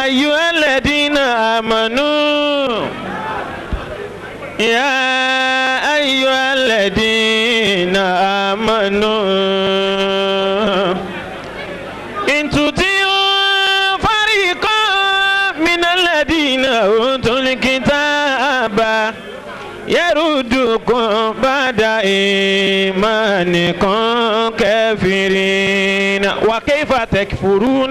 أيها الذين آمنوا يا أيها الذين آمنوا إن تطيعوا فريقا من الذين أوتوا الكتاب يردكم بعد إيمانكم كافرين وكيف تكفرون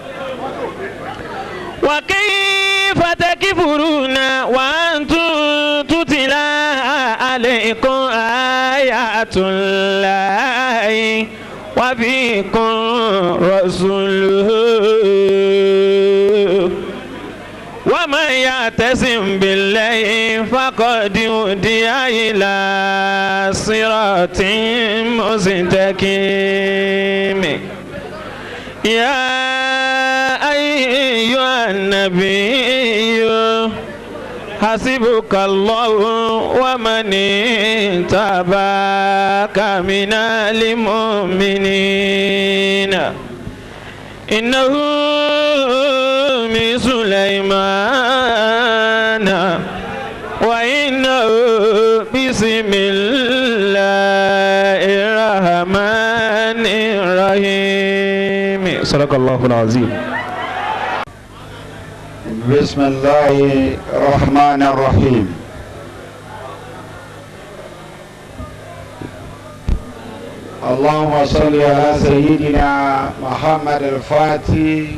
وكيف تكفرون وأنتم تتلى عليكم آيات الله وفيكم رسوله ومن يعتصم بالله فقد هدي إلى صراط مستقيم يا أيها النبي حسبك الله ومن تباك من المؤمنين إنه من سليمان وإنه بسم الله الرحمن الرحيم صدق الله العظيم بسم الله الرحمن الرحيم اللهم صل على سيدنا محمد الفاتح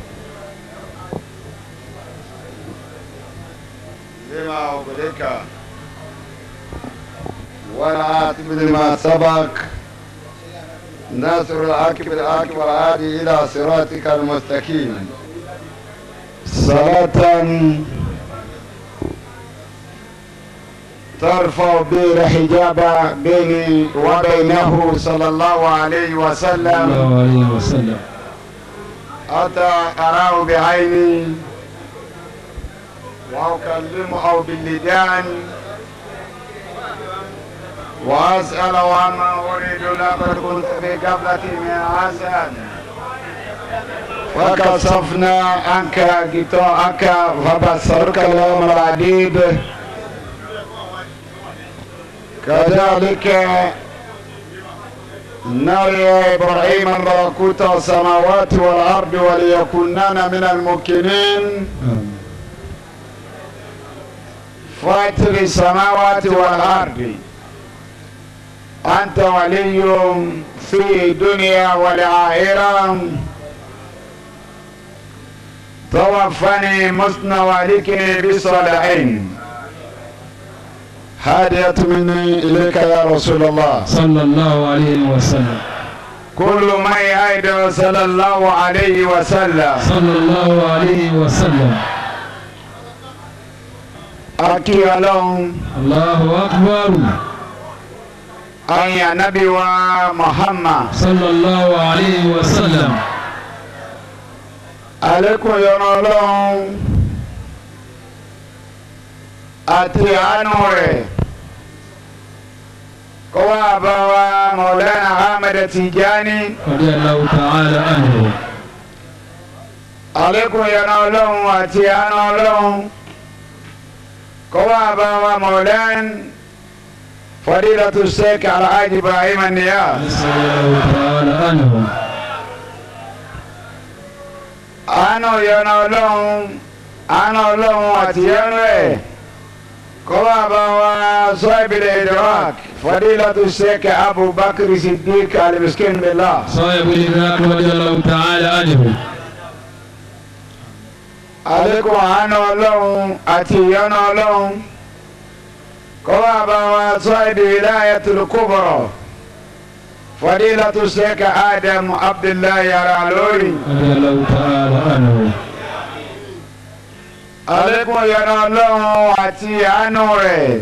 لما أغلق والعاتب لما سبق ناصر الحق بالحق والعادي إلى صراطك المستقيم صلاة ترفع به الحجاب بيني وبينه صلى الله عليه وسلم الله عليه وسلم حتى أراه بعيني وأكلمه باللدان وأسأل عما أريد لقد كنت في قبلتي من حسن وكشفنا عنك غطاءك فبصرك اليوم العديد كذلك نري إبراهيم ملكوت السماوات والأرض وليكونن من الموقنين فاتر السماوات والأرض أنت ولي في الدنيا والآخرة توفني مسن والكني بالصالحين هدية مني إليك يا رسول الله صلى الله عليه وسلم كل من يعيد صلى الله عليه وسلم صلى الله عليه وسلم أكي لهم الله أكبر أي نبي ومحمد صلى الله عليه وسلم عليكم يا الله àti àánú rẹ̀ kó wá bá wa Maulana Ahmed Tijani رضي الله تعالى عنه àlékún yọ̀nà ọlọ́run àti àánú ọlọ́run kó wá bá wa Maulana Fadilatu Sheikh Alhaji Ibrahim Niyas رضي الله تعالى عنه àánú yọ̀nà ọlọ́run àánú ọlọ́run àti yọ̀nà ẹ̀ kó wá bá wa Sahibul Idrak Fadilatu Sheikh Abubakar Siddiq Al-Miskin Billah. صاحب الإدراك رضي الله تعالى عنه àlékún àánú ọlọ́run àti ìyọ́nú ọlọ́run kó wá bá wa sọ èdè Wilayatul Kubra Fadilatu Sheikh Adam Abdullahi Al-Alori رضي الله تعالى عنه àlékún ìyọ́nú ọlọ́run àti àánú rẹ̀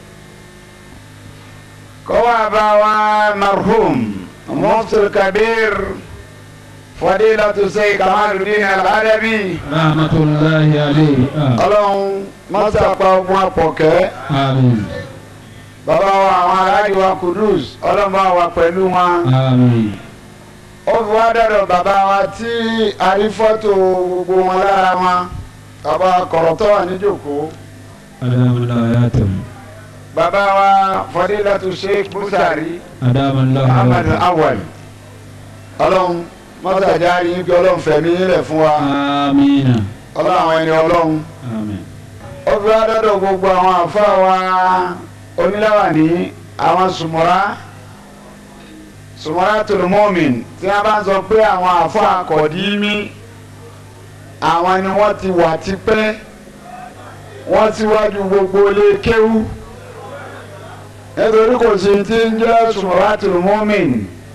kó wá bá wa marhum Mufti Kabir Fadilatu Sheikh Kamaluddin Al-Adabi رحمة الله عليه آه. ọlọ́run mọ́sàpá ogun àpọ̀kẹ́. آمين bàbá wa àwọn aráàlú wa kudus ọlọ́mọ wa pẹ̀lú wọn آمين ó fi wá dọ̀dọ̀ bàbá wa tí a rí fọ́tò gbogbo wọn lára wọn bàbá kọ̀rọ̀tọ́ wà níjòkó أدام الله حياته bàbá wa fadilatu sheikh busari أدام الله ahmed حياته awal ọlọ́run mọ́tàjà yín kí ọlọ́run fẹ̀mí rẹ̀ fún wa آمين ọlọ́run àwọn ẹni ọlọ́run آمين ó fi wá dọ́dọ̀ gbogbo àwọn àfa wa oníláwàní àwọn sùmọ́ra sùmọ́ra tòlùmọ́mìn tí wọ́n bá ń sọ pé àwọn àfa àkọ́dímí àwọn ni wọ́n ti wà tipẹ́ wọ́n síwájú gbogbo ilé kéwú nítorí kò sí ti ń jẹ́ sùmọ́ra tòlùmọ́mìn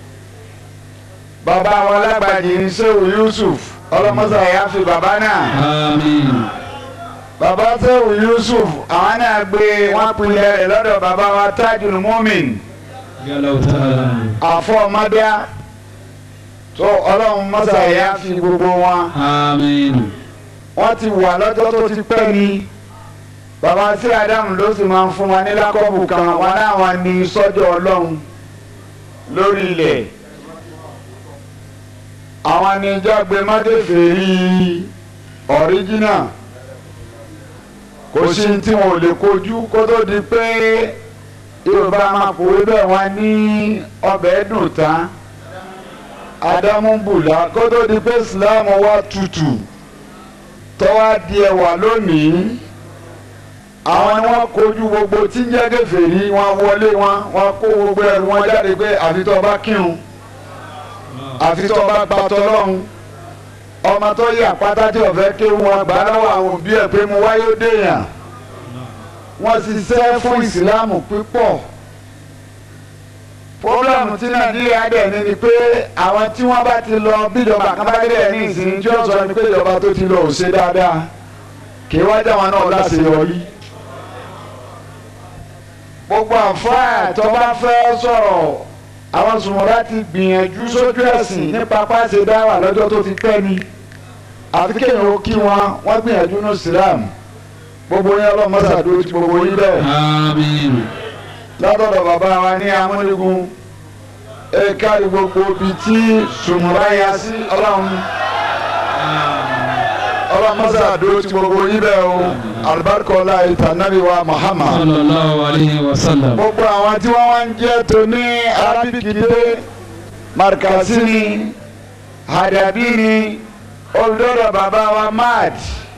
bàbá wọn lágbàjì ní sèwù Yusuf ọlọ́mọsà yà fi bàbá náà آمين bàbá sẹ́wù Yusuf àwọn náà gbé wọn pinlẹ̀ rẹ̀ lọ́dọ̀ bàbá wa Tajul Mumin يا الله تعالى عنه àfọ̀mọ́dá tó ọlọ́run mọ́sàáyá fi gbogbo wọn آمين wọ́n ti wà lọ́jọ́ tó ti pẹ́ ni bàbá sí Ádámù ló sì máa ń fún wa ní lákọ́bù kan wọn láwọn ní sọ́jọ́ ọlọ́run lórí ilẹ̀ àwọn ní jágbe mádèfèrí ọ̀ríjínà kò sí tí wọn ò lè kojú kó tó di pé yorùbá máa pòwe bẹ́ẹ̀ wọ́n ní ọbẹ̀ dùn tán adámúbùlá kó tó di pé ìsìláàmù wá tutù tọ́wá di ẹwà lónìí àwọn ni wọ́n kojú gbogbo tí ń jẹ́ kèfèrí wọn wọlé wọn wọn kó gbogbo ẹrù wọn jáde pé àfi tó bá kírun àfi tó bá gba tọlọ́run ọmọ tó yẹ àpáta tí ọ̀fẹ́ ké wọn gbà lọ́wọ́ àwọn òbí ẹ̀ pé mo wáyé ó dèèyàn wọ́n ṣiṣẹ́ fún ìsìláàmù pípọ̀ fọ́blọ́mù tí nàìjíríà dẹ̀ ní ni pé àwọn tí wọ́n bá ti lọ bíjọba kan bá dẹ̀ ní ìsìn tí ó sọ ni pé ìjọba tó ti lọ ò ṣe dáadáa kì í wá dá wọn náà láṣeyọrí. gbogbo àǹfààní tó bá fẹ́ sọ̀rọ̀ àwọn sùmọ̀lá ti gbìyànjú sójú ẹ̀sìn nípa pàṣẹ dáwà lọ́jọ́ tó ti pẹ́ ni àfi kéèyàn ó kí wọn wọ́n gbìyànjú ní ìsìlámù gbogbo yẹn ọlọ́mọ́sàdó ti gbogbo yín bẹ́ẹ̀ آمين látọ̀dọ̀ bàbá wa ní amúnigun ẹ̀ka gbogbo ibi tí sùmùrà ya sí ọlọ́run ọlọ́mọ́sàdó ti gbogbo yín bẹ́ẹ̀ o alibarikọ́lá ìtànàbí wa Muhammad صلى الله عليه وسلم gbogbo àwọn tí wọ́n wá ń jẹ́ tó ní arábìkìdé markasi ni hadabi ni olùdọ́dọ̀ bàbá wa mad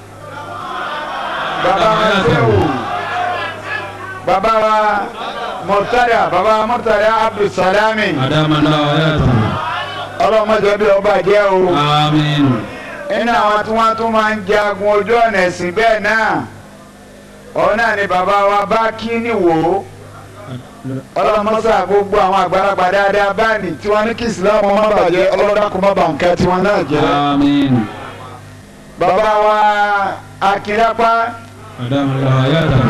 bàbá wa sehu bàbá wa murtada bàbá wa murtada abdulsalami أدام الله حياته ọlọ́mọdé bí ọba jẹ́ o آمين nínú àwọn tí wọ́n tún máa ń jagun ojú ọ̀nà ẹ̀sìn bẹ́ẹ̀ náà òun náà ni bàbá wa bá kí ni wò ó ọlọ́mọsá gbogbo àwọn àgbàlagbà dáadáa báàní tí wọ́n ní kí ìsìlámù má bàjẹ́ ọlọ́dàkùn má bà nǹkan tí wọ́n náà jẹ́. آمين bàbá wa akínlápá أدام الله حياته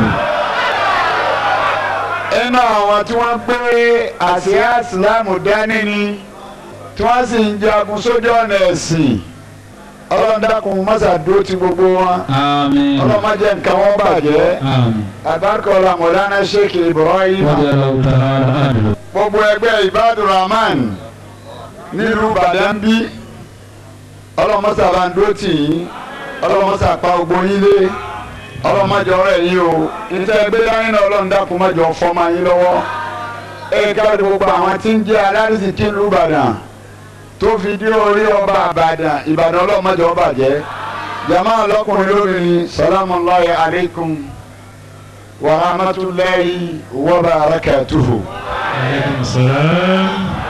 inú àwọn tí wọ́n gbé àsíá ìsìlámù dání ni tí wọ́n sì ń jagun sójú ọ̀nà ẹ̀sìn ọlọ́dàkùn mọ́sá dúró ti gbogbo wọn آمين ọlọ́mọdé nǹkan wọn bàjẹ́ آمين àbárkọ̀ọ́lá mọ̀lánà sheikh ibrahim رضي الله تعالى عنه gbogbo ẹgbẹ́ ibadur rahman nílùú badambi ọlọ́mọsà bá ń dó tì yín ọlọ́mọsà pa gbogbo yín lé ọlọ́mọjọ rẹ̀ yín o níta ẹgbẹ́ dání náà ọlọ́run dákun mọ́jọ fọ́mọ yín lọ́wọ́ ẹ káàdì gbogbo àwọn tí ń jẹ́ alárìsíkí ìlú ìbàdàn tó fi dé orí ọba ìbàdàn ìbàdàn ọlọ́mọjọ bàjẹ́ jama ọlọ́kùnrin lóbìnrin salamu alayhi alaykum wa rahmatulahi wa barakatuhu. عليكم السلام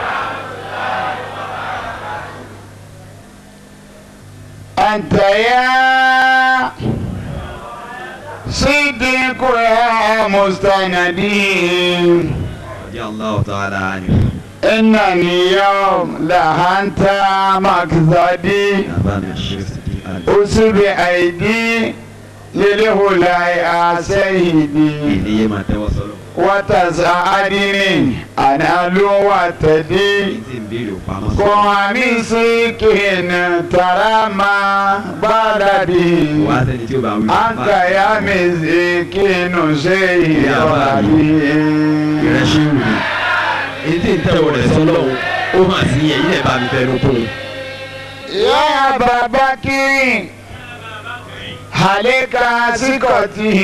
أنت يا صديق يا مستندي رضي الله تعالى عنه إنني يوم لهنت مقصدي أبانا الشيخ صديق أسب أيدي للهلاء سيدي إلي ما توصلوا وتساعدني أنا وتدي إنتي مبيرو فاما كواني سكين ترى ما بلدي واتني تيوبا ويوبا أنت يا مسكين شيء ìrẹsì wù mí ètí ń tẹ̀wọ̀ rẹ̀ sọ́lọ́hún ó hàn sí yẹn ilé bá mi fẹ́ ló kún un. يا أبا بكر عليك ثقته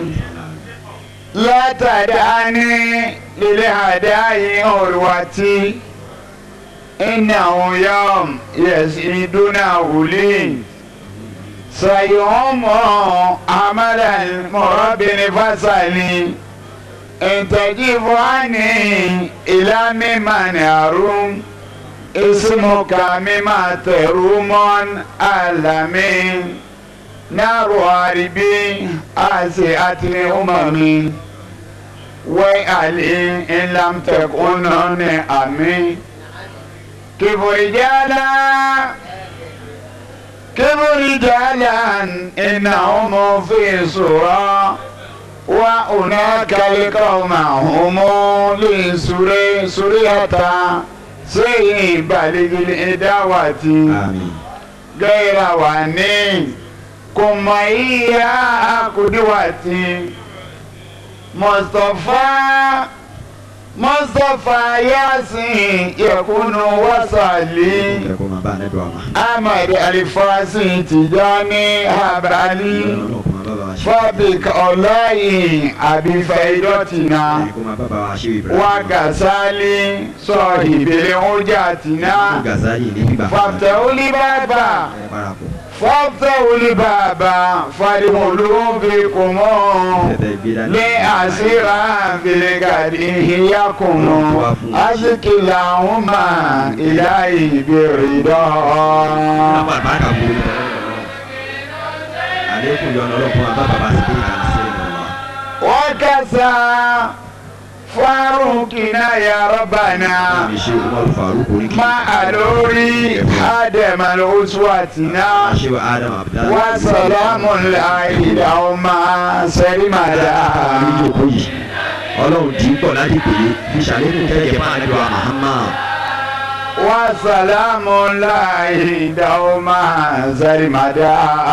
لا تدعني للهداي عروتي إنه يوم يسعدنا لي سيوم عمل المرب فصلي إن تجيب عني إلى ممن يروم اسمك مما تروم ألمين نار عربي آسئة الأمم وعلي إن لم تكن نعمي كيف رجالا كيف رجالا إنهم في سورة وهناك القوم هم لسوري سورية سيء بالغ الإداوة àmín. غير واني كما هي قدوتي مصطفى مصطفى ياسين يكون وصلي ẹ kó máa bá anẹ́dọ̀ àmà. أحمد الفاسي تجاني هبالي ọlọ́run kó máa bá bàbá ṣe. فابك الله أبي فيدتنا ẹ kó máa bá bàbá ṣe Ibrahim. وغزالي صاحب الحجاتنا Gazali ní bíbá. فافتحوا لي بابا ẹ parapọ̀. فافتحوا لي بابا فادخلوا بكم tẹ̀tẹ̀ ìgbé dání. لأسير في الغد إياكم أزكي اللهم إلهي برضا Lápá àbáàkà kúrò ní tọ́lọ́. Àlékún yọ ọlọ́run máa bá bàbá sí pé kà ń ṣe ìrànwọ́. وكسى فاروقنا يا ربنا Àmì ṣe Umaru Faruk orí kìí. ما ألوري آدم الأسواتنا Ṣé wa Adam Abdallah. وسلام الله لهم سلمدا Àlejò yìí. Ọlọ́run tí ń bọ̀ láti pè é fi ṣàlékún kẹ́kẹ́ fún àlejò Muhammad. وسلام الله لهم سلمدا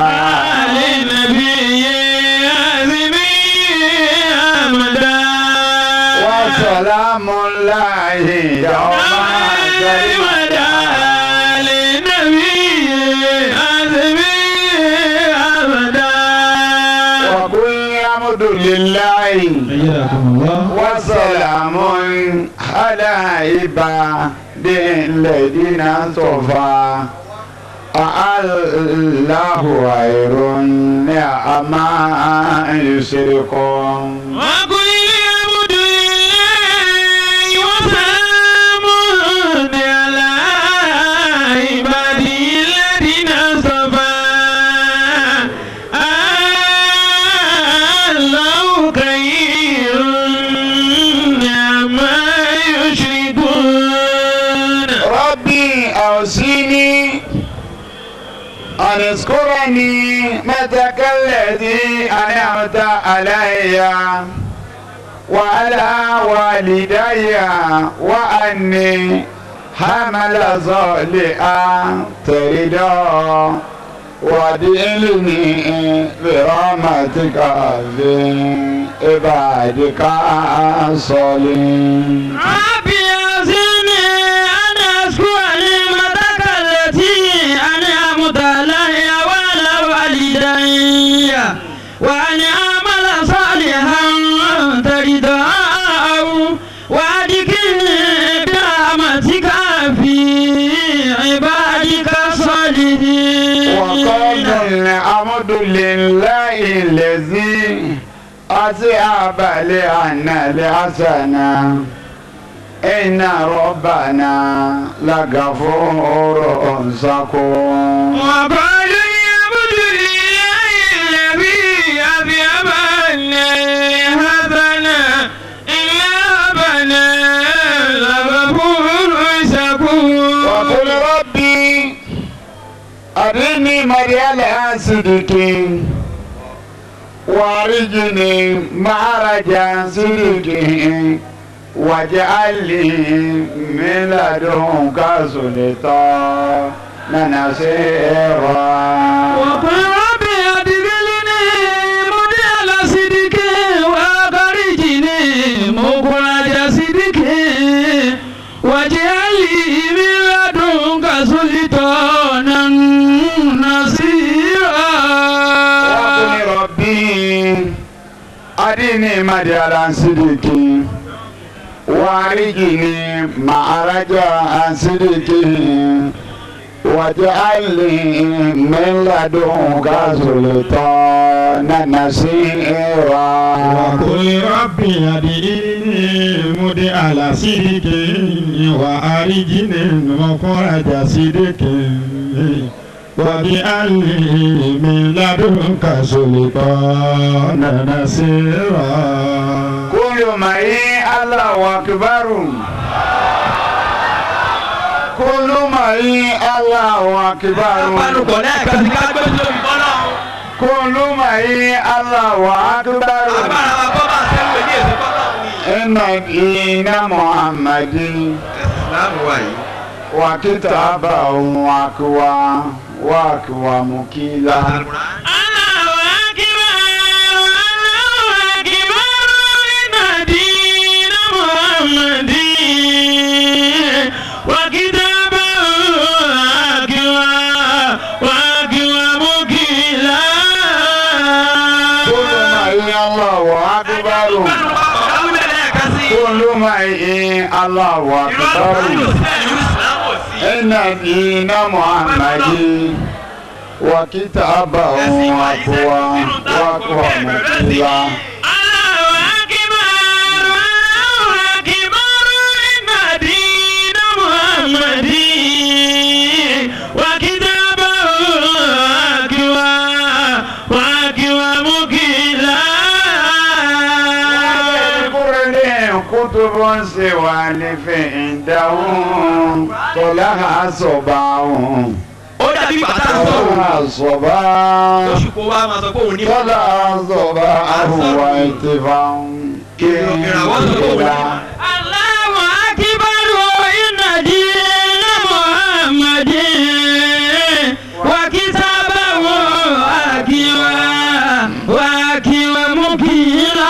للنبي عزمي أمدا وسلام الله لهم سلمدا للنبي عزمي أمدا وقل الحمد لله أيدكم الله وسلام على عباد الذين اصطفى الله خير نعما يشركون وقل الحمد لله وسلام على عباده الذين اصطفى الله خير عما يشركون ربي أوصيني أن اذكرني متك الذي أنعمت علي وعلى والدي وأني حمل صالحا ترضى وادلني برحمتك في عبادك الصالحين ربي أعزني أن أشكر نعمتك التي أنعمت علي وعلى والدي وأن أعمل صالحا ترضاه وأدخلني برحمتك في عبادك الصالحين وقال الحمد لله الذي أذهب لعنا الحسنة إن ربنا لغفور شكور وقالوا يعبد لله الذي أذهب هذنا إلا ربنا لغفور شكور وقل ربي أرني مريال صدقي وارجني معرج صدقي واجعل لي من لدنك سلطانا نصيرا وقل رب أدخلني مدخل صدق وأخرجني مخرج صدق واجعل لي وديني مديالا صديقي وارجني مع رجاء صديقي واجعل لي من لدنك سلطانا نصيرا وقل ربي أدعيني مدعى صدق وأرجني مخرج صدق واجعل لي من لدنك سلطانا نصيرا كل ما هي الله أكبر كل ما هي الله أكبر Apanukọ̀ lẹ́ẹ̀kan sí ká gbé lórí bọ́lá. كل ما هي الله أكبر Agbára wa kọ́ máa sẹ́wọ̀n ní èsì bọ́lá ni. إن دين محمد Ìsìlámù wa yìí. وكتابه أقوى وأقوى مكيلا Allahu akbar, Allahu akbar, inna dina Muhammadin wa kitabahu akwa wa akwa mukila. كل ما هي الله أكبر Káwé bẹ́ẹ̀ lẹ́ẹ̀kan sí. كل ما هي الله Irú àlùfáà yóò أكبر sí ẹ̀yìn ìsìlámù ò sí. إن دين محمد وكتابه أقوى وأقوى مكيلا Allahu akbar, Allahu akbar, inna dina Muhammadin wa kitabahu akwa wa akwa mukila. كل كتب سوى لفعندهم طلع صباهم Ó dàbí bàtà sọ̀rọ̀. طلع صباهم Oṣù kò wá máa sọ pé òun ní. طلع صباهم واتفاهم كلا Allahu akbar, inna dina Muhammadin wa kitabahu akwa wa akwa mukila.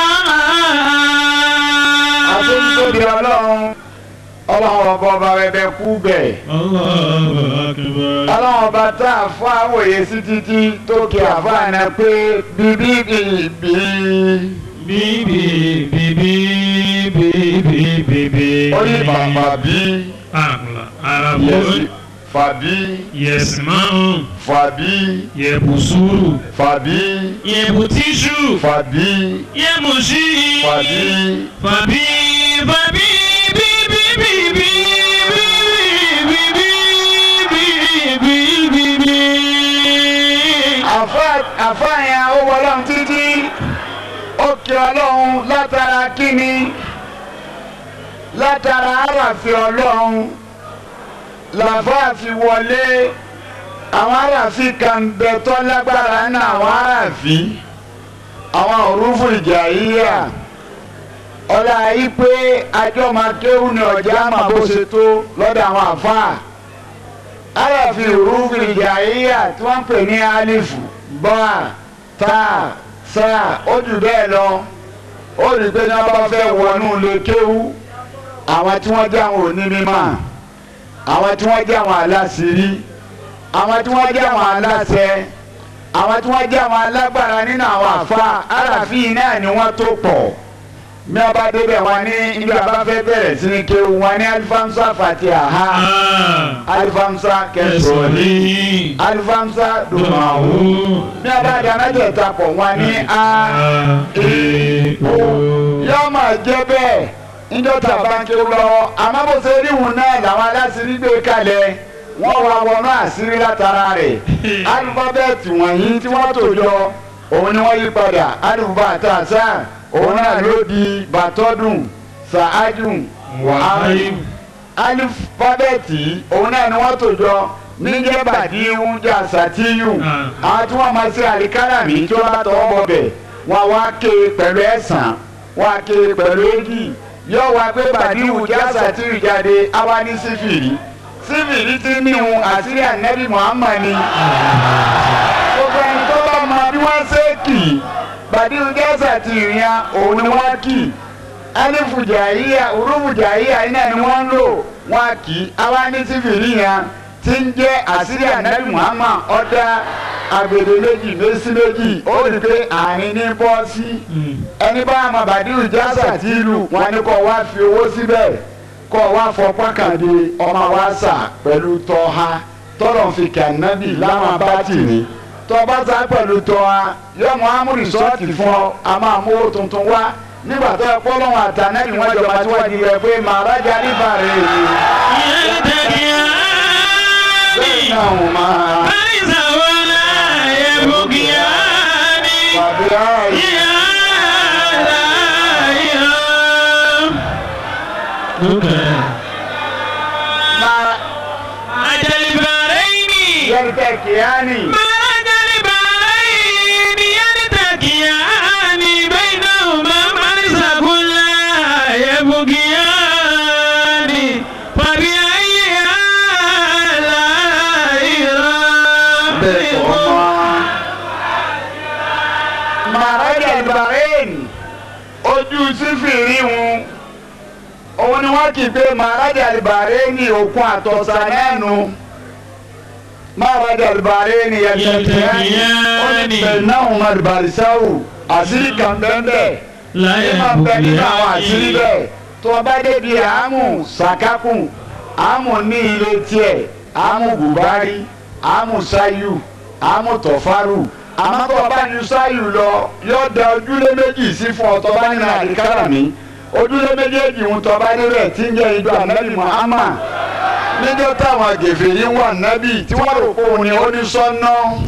àti nítorí ọlọ́run ọlọ́run ọba ọba ẹbẹ kú bẹ̀ Allahu Akbar. ọlọ́run ọba tá a fún àwòye sí títí tó kí àfáàná pé bíbí bíbí Bíbí bíbí bíbí bíbí. ó ní bàbá bí Àmàlà yẹsì àràbò fàbí yẹsìmáhùn fàbí yẹbùsùrù fàbí Yebutishu, fàbí yemushi, fàbí fabi, fabi, bi, bi, bi, bi, bi, bi, bi, bi, bi, bi. àfáà- àfáà yẹn ó wọ ọlọ́run títí ó kí ọlọ́run látara kíni látara àràfin ọlọ́run làfáà fi wọlé àwọn àràfin kan bẹ tó lágbára ní àwọn àràfin àwọn òrùfù ìjà yíyà ọlá yìí pé ajọ́ máa kéwù ní ọjà máa bó ṣe tó lọ́dọ̀ àwọn àfáà àràfin òrùfù ìjà yíyà tí wọ́n ń pè ní alifu bọ́à táà sáà ó jù bẹ́ẹ̀ lọ ó rí i pé ní wọ́n bá fẹ́ wọnú ilé kéwù àwọn tí wọ́n jẹ́ àwọn òní mímọ́ àwọn tí wọ́n jẹ́ àwọn aláṣírí àwọn tí wọ́n jẹ́ àwọn aláṣẹ àwọn tí wọ́n jẹ́ àwọn alágbára nínú àwọn àfa àràfin náà ni wọ́n tó pọ̀ bí wọ́n bá débẹ̀ wọn ní ibi àbá fẹ́ bẹ̀rẹ̀ sí ní kéwù wọn ní alifamsa fatiha alifamsa kẹsọ̀ọ́lì alifamsa dumahu bí wọ́n bá dáná jẹ̀ tapọ̀ wọn ní a yóò máa jẹ́ bẹ́ẹ̀ níjọ́ tá a bá ń kéwù lọ́wọ́ àmọ́ bó ṣe rí ìhùn náà làwọn aláṣírí gbé kalẹ̀ wọ́n wá wọnú àṣírí látara rẹ̀ alifábẹ́ẹ̀tì wọ̀nyí tí wọ́n tò jọ òun ni wọ́n yí padà alifábàtà sáà òun náà ló di bàtọ́dùn sàájùn wàhálìm alifábẹ́ẹ̀tì òun náà ni wọ́n tò jọ níjẹ́ bàdíhùn jà sàtíyù àwọn tí wọ́n máa ṣe àríkáràmì tí wọ́n bá tọwọ́ bọ̀ bẹ̀ wọ́n wá ké pẹ̀lú ẹ̀sán wọ́n á ké pẹ̀lú èjì yóò wá pé bàdíhùn jà sàtíyù jáde àwa ní sífìrí sífìrí ti níhun àṣírí ànẹ́bí Muhammad ni gbogbo ẹni tó bá mọ bí wọ́n ṣe kì í bàdíhùn jà sàtíyù yẹn òun ni wọ́n kì í alifu jàìyà urufu jàìyà iná ni wọ́n ń lò wọ́n á kì í àwa ní sífìrí yẹn tí ń jẹ́ àṣírí ànábì Muhammad ọ̀dà agbede méjì méjì méjì ó rí i pé àárín ní bọ́ sí ẹni bá àmọ́ bàdíù jásà tí ìlú wọn ni kò wá fi owó síbẹ̀ kò wá fọpọ́n kàdé ọmọ wa sà pẹ̀lú tọ́ha tọ́lọ̀ fi kànábì láwọn bátì ní tọ́ba sá pẹ̀lú tọ́ha yọmọ amúrìsọ́ọ̀tì fún ọ a máa mú owó tuntun wá nígbà tó ẹ pọ́ lọ́wọ́ àtànẹ́bì wọn jọba tí wọ́n di rẹ pé màrájà nípa rẹ̀ bẹ́ẹ̀ náà wọ́n máa pàdé ààyè. máa yẹrìkẹ́ kìíyàní. bẹ́ẹ̀ kọ́ mọ́. màrájà ìbàrẹ́ẹ̀n ojú sífìrí wọn òun ni wọ́n kì í pé màrájà ìbàrẹ́ẹ̀n òkun àtọ̀sà nẹ́nu màrájà ìbàrẹ́ẹ̀n yẹtẹ̀kìyàní ó ní bẹ̀rẹ̀ náà wọn àdìbàrìsáwò àṣírí kan bẹ́ẹ̀ ẹ máa bẹ nínú àwọn àṣírí bẹ́ẹ̀ tó o bá débi àámù sàkákùn àámù ní ilé tiẹ̀ àámù bùbárí àámù sáyù àámù tọ̀fárù àmọ́ tó o bá ní sáyù lọ yóò da ojúlé méjì sí fún ọ tó o bá nínú àdìkárà mi ojúlé méjèèjì ń tó o bá níbẹ̀ tí ń jẹ́ ìjọ ànábì Muhammad níjọ́ táwọn gèfè yìí wà nábì tí wọ́n rò pé òun ni ó ní sọ́nà.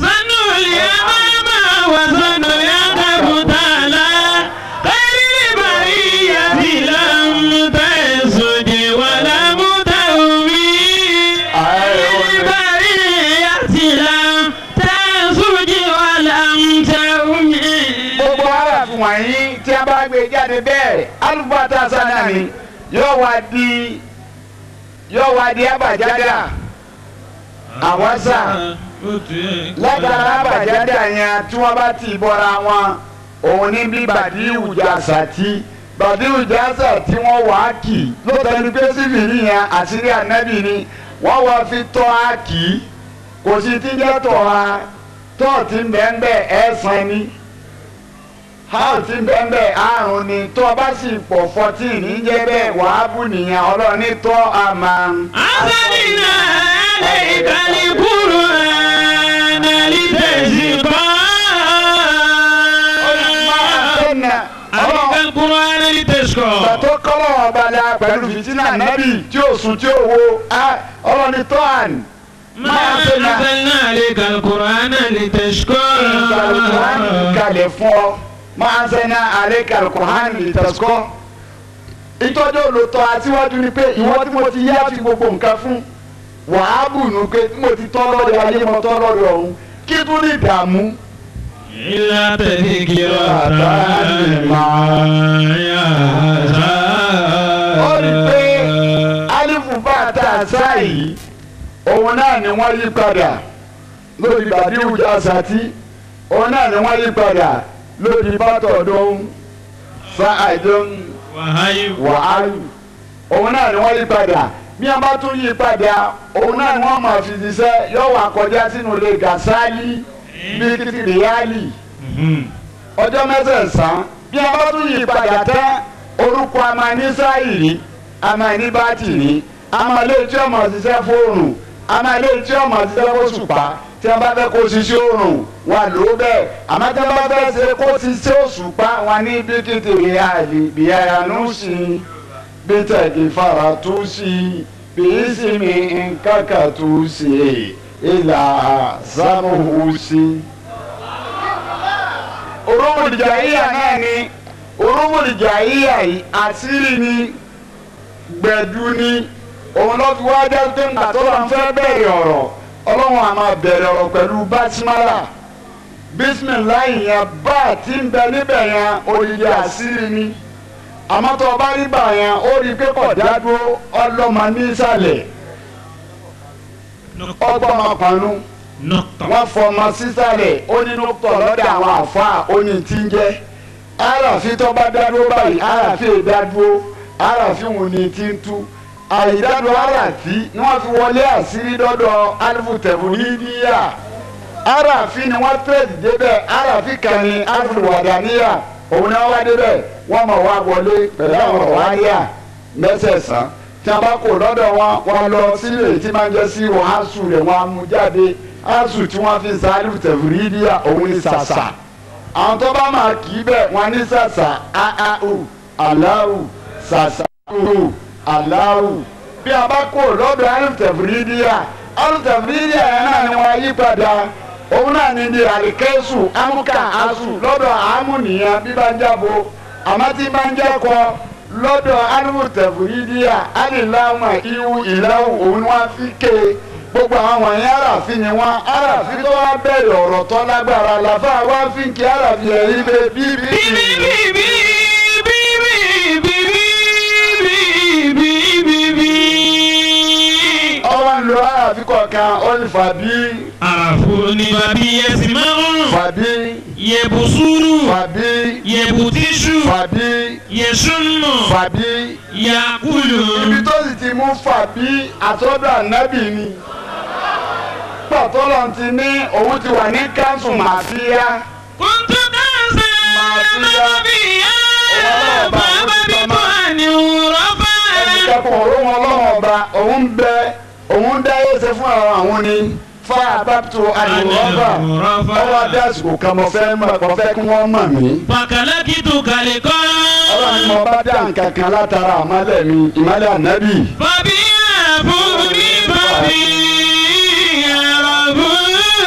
gbogbo aráàfin wọ̀nyí tí a bá gbé jáde bẹ́ẹ̀ alùpàtà sanani yóò wá di yóò wá di abàjádà àwọ̀sà látara abàjádà yẹn tí wọ́n bá ti bọ́ra wọn òun ní bí bàdíhù jàsà tí bàdíhù jàsà tí wọ́n wà á kì lóòótọ́ ni pé sífìrí yẹn àṣírí ànábì ni wọ́n wá fi tọ́ á kì í kò sí tí ń jẹ́ tọ́ ha tọ́ ti ń bẹ́ẹ̀ bẹ́ẹ̀ ẹ̀ sàn ni how ti bẹ́ẹ̀ àrùn ni tó o bá sì pọ̀ fourteen ní jẹ́ bẹ́ẹ̀ wàá bù nìyẹn ọlọ́run ní tọ́ a máa. أنزلنا عليك القرآن لتشقى عليك القرآن لتشقى Bàtọ́ kọ́lọ̀ ọba la pẹ̀lú fìtínà nábì tí ó sùn tí ó wo ọlọ́run ní tọ́ àní. ما أنزلنا عليك القرآن لتشقى Ìkàlùkùránì kalẹ̀ fún ọ. Máa ń sẹ́nà àlẹ́ kàlùkùránì lè tẹ̀síkọ́. Ìtọ́jú olùtọ́ aṣíwájú ni pé ìwọ tí mo ti yá fi gbogbo nǹkan fún. Wàhábù nù pé tí mo ti tọ́ lọ́dọ̀ ayé mo tọ́ lọ́dọ̀ ọ̀hún. Kí tún ní ìdààmú? إلا تذكرة لمن Ó rí i pé يخشى Alifu bá a ta àṣà yìí. Òun náà ni wọ́n yí padà lórí Bàdíhù Jásàtì. Òun náà ni wọ́n yí padà lórí Bátọ̀dún Sáàdún. وهي wàhálù òun náà ni wọ́n yí padà bí wọ́n bá tún yí padà òun náà ni wọ́n máa fi ṣiṣẹ́ yóò wá kọjá sínú ilé gàṣálí bí kìtìrìyálì ọjọ́ mẹ́sẹ̀sán bí wọ́n bá tún yí padà tán orúkọ amanísáìrì amáníbátìrì amalé tí ọmọ ṣiṣẹ́ fóònù amalé tí ọmọ ṣiṣẹ́ fóṣùpá tí wọ́n bá fẹ́ kó ṣiṣẹ́ òrùn wà ló bẹ́ẹ̀ àmọ́ tí wọ́n bá fẹ́ ṣe kó ṣiṣẹ́ òṣùpá wọn ní bí kìtìrìyálì bí ẹ̀yánú sí i bitaki faratusi biisimi nkakatusi ila samuhusi. oromolijayiya náà ni oromolijayiya yìí àṣírí ni gbẹ̀du ni òun ló fi wá jẹ́ pé ńgbà tó lọ́n fẹ́ bẹ̀rẹ̀ ọ̀rọ̀ ọlọ́run á máa bẹ̀rẹ̀ ọ̀rọ̀ pẹ̀lú bátímálà bísímìláì yẹn bá àti ń bẹ níbẹ̀ yẹn òyìnbí àṣírí ni àmọ́ tó o bá rí bà yẹn ó rí i pé kò dádúró ọlọ́mọ nísàlẹ̀ ọgbọ́mọkànnú نقطة wọ́n fọmọ sísàlẹ̀ ó ní nùtọ̀ lọ́dọ̀ àwọn àfáà ó ní tí ń jẹ́ àràfin tó bá dádúró báyìí àràfin ìdádúró àràfin wò ní tí ń tú àìdádúró àràfin ni wọ́n fi wọlé àṣírí dọ́dọ̀ alifutẹ̀fù nídìíyà aráàfin ni wọ́n tẹ̀sí débẹ̀ aráàfin kan ní afúlùwàdàníyà òun ni wọ́n wá débẹ̀ wọ́n mọ̀ wá wọlé pẹ̀lú àwọn ọ̀wáríà mẹ́sẹ̀sán tí a bá kó lọ́dọ̀ wọn wọn lọ sílé tí máa ń jẹ́ sí wọn aṣù rẹ̀ wọn á mú jáde aṣù tí wọ́n fi sáré tẹ̀fúrídìá òun ní sàṣà àwọn tó bá máa kì í bẹ̀ wọ́n ní sàṣà aau aláwù sàṣà uu aláwù bí a bá kó lọ́dọ̀ alùtẹ̀fúrídìá alùtẹ̀fúrídìá yẹn náà ni wọ́n yí padà òun náà ní di àríkẹ́sù amúkà aṣù lọ́dọ̀ àmúnìyàn bí bá ń jábọ̀ àmọ́ tí bá ń jẹ́ kọ́ lọ́dọ̀ alùtẹ̀fúrídìá alìláwùmọ̀ ihu ìlàwù òun ni wọ́n fi ké gbogbo àwọn wọ̀nyí aráàfin ni wọ́n aráàfin tó wá bẹ̀rẹ̀ ọ̀rọ̀ tó lágbára làfà wá fi ń kí aráàfin ẹ̀rí bẹ bíbí. bíbí bíbí bíbí bíbí bíbí. ọwọ́ ń lo aráàfin kọ̀ọ̀kan ó ní fàbí àràfo ni bàbí ẹsìn máa ń rùn. fàbí yẹ̀bù sùúrù. fàbí yẹ̀bù tíṣù. fàbí yẹ̀sùnmù. fàbí. yàkùlù. ibi tó sì ti mú fàbí àtọ́dọ̀ ànábì ni pàtọ́lọ̀ ti ní òun ti wà ní káńsù màfíà kùntù kánsá Màsíyá. bàbí yá. Ọlọ́run bá bàbá àwọn bí tó tó máa- àní rọ́fà. ẹnìkẹ́kọ̀ọ́ òun ọlọ́run ọba òun bẹ òun dá ẹsẹ̀ fún àwọn àwọn ni fa àbápto àdìrọ́bà ọwọ́ adé àsìkò kan mo fẹ́ mọ̀ mo fẹ́ kí wọ́n mọ̀ mí pàkàlákìtù kàlẹ́ kọ́. ọlọ́run ni mo bá dá nǹkan kan látara àmọ́lẹ̀ mi ìmọ́lẹ̀ ànábì bàbí àràfo ní bàbí àràfo.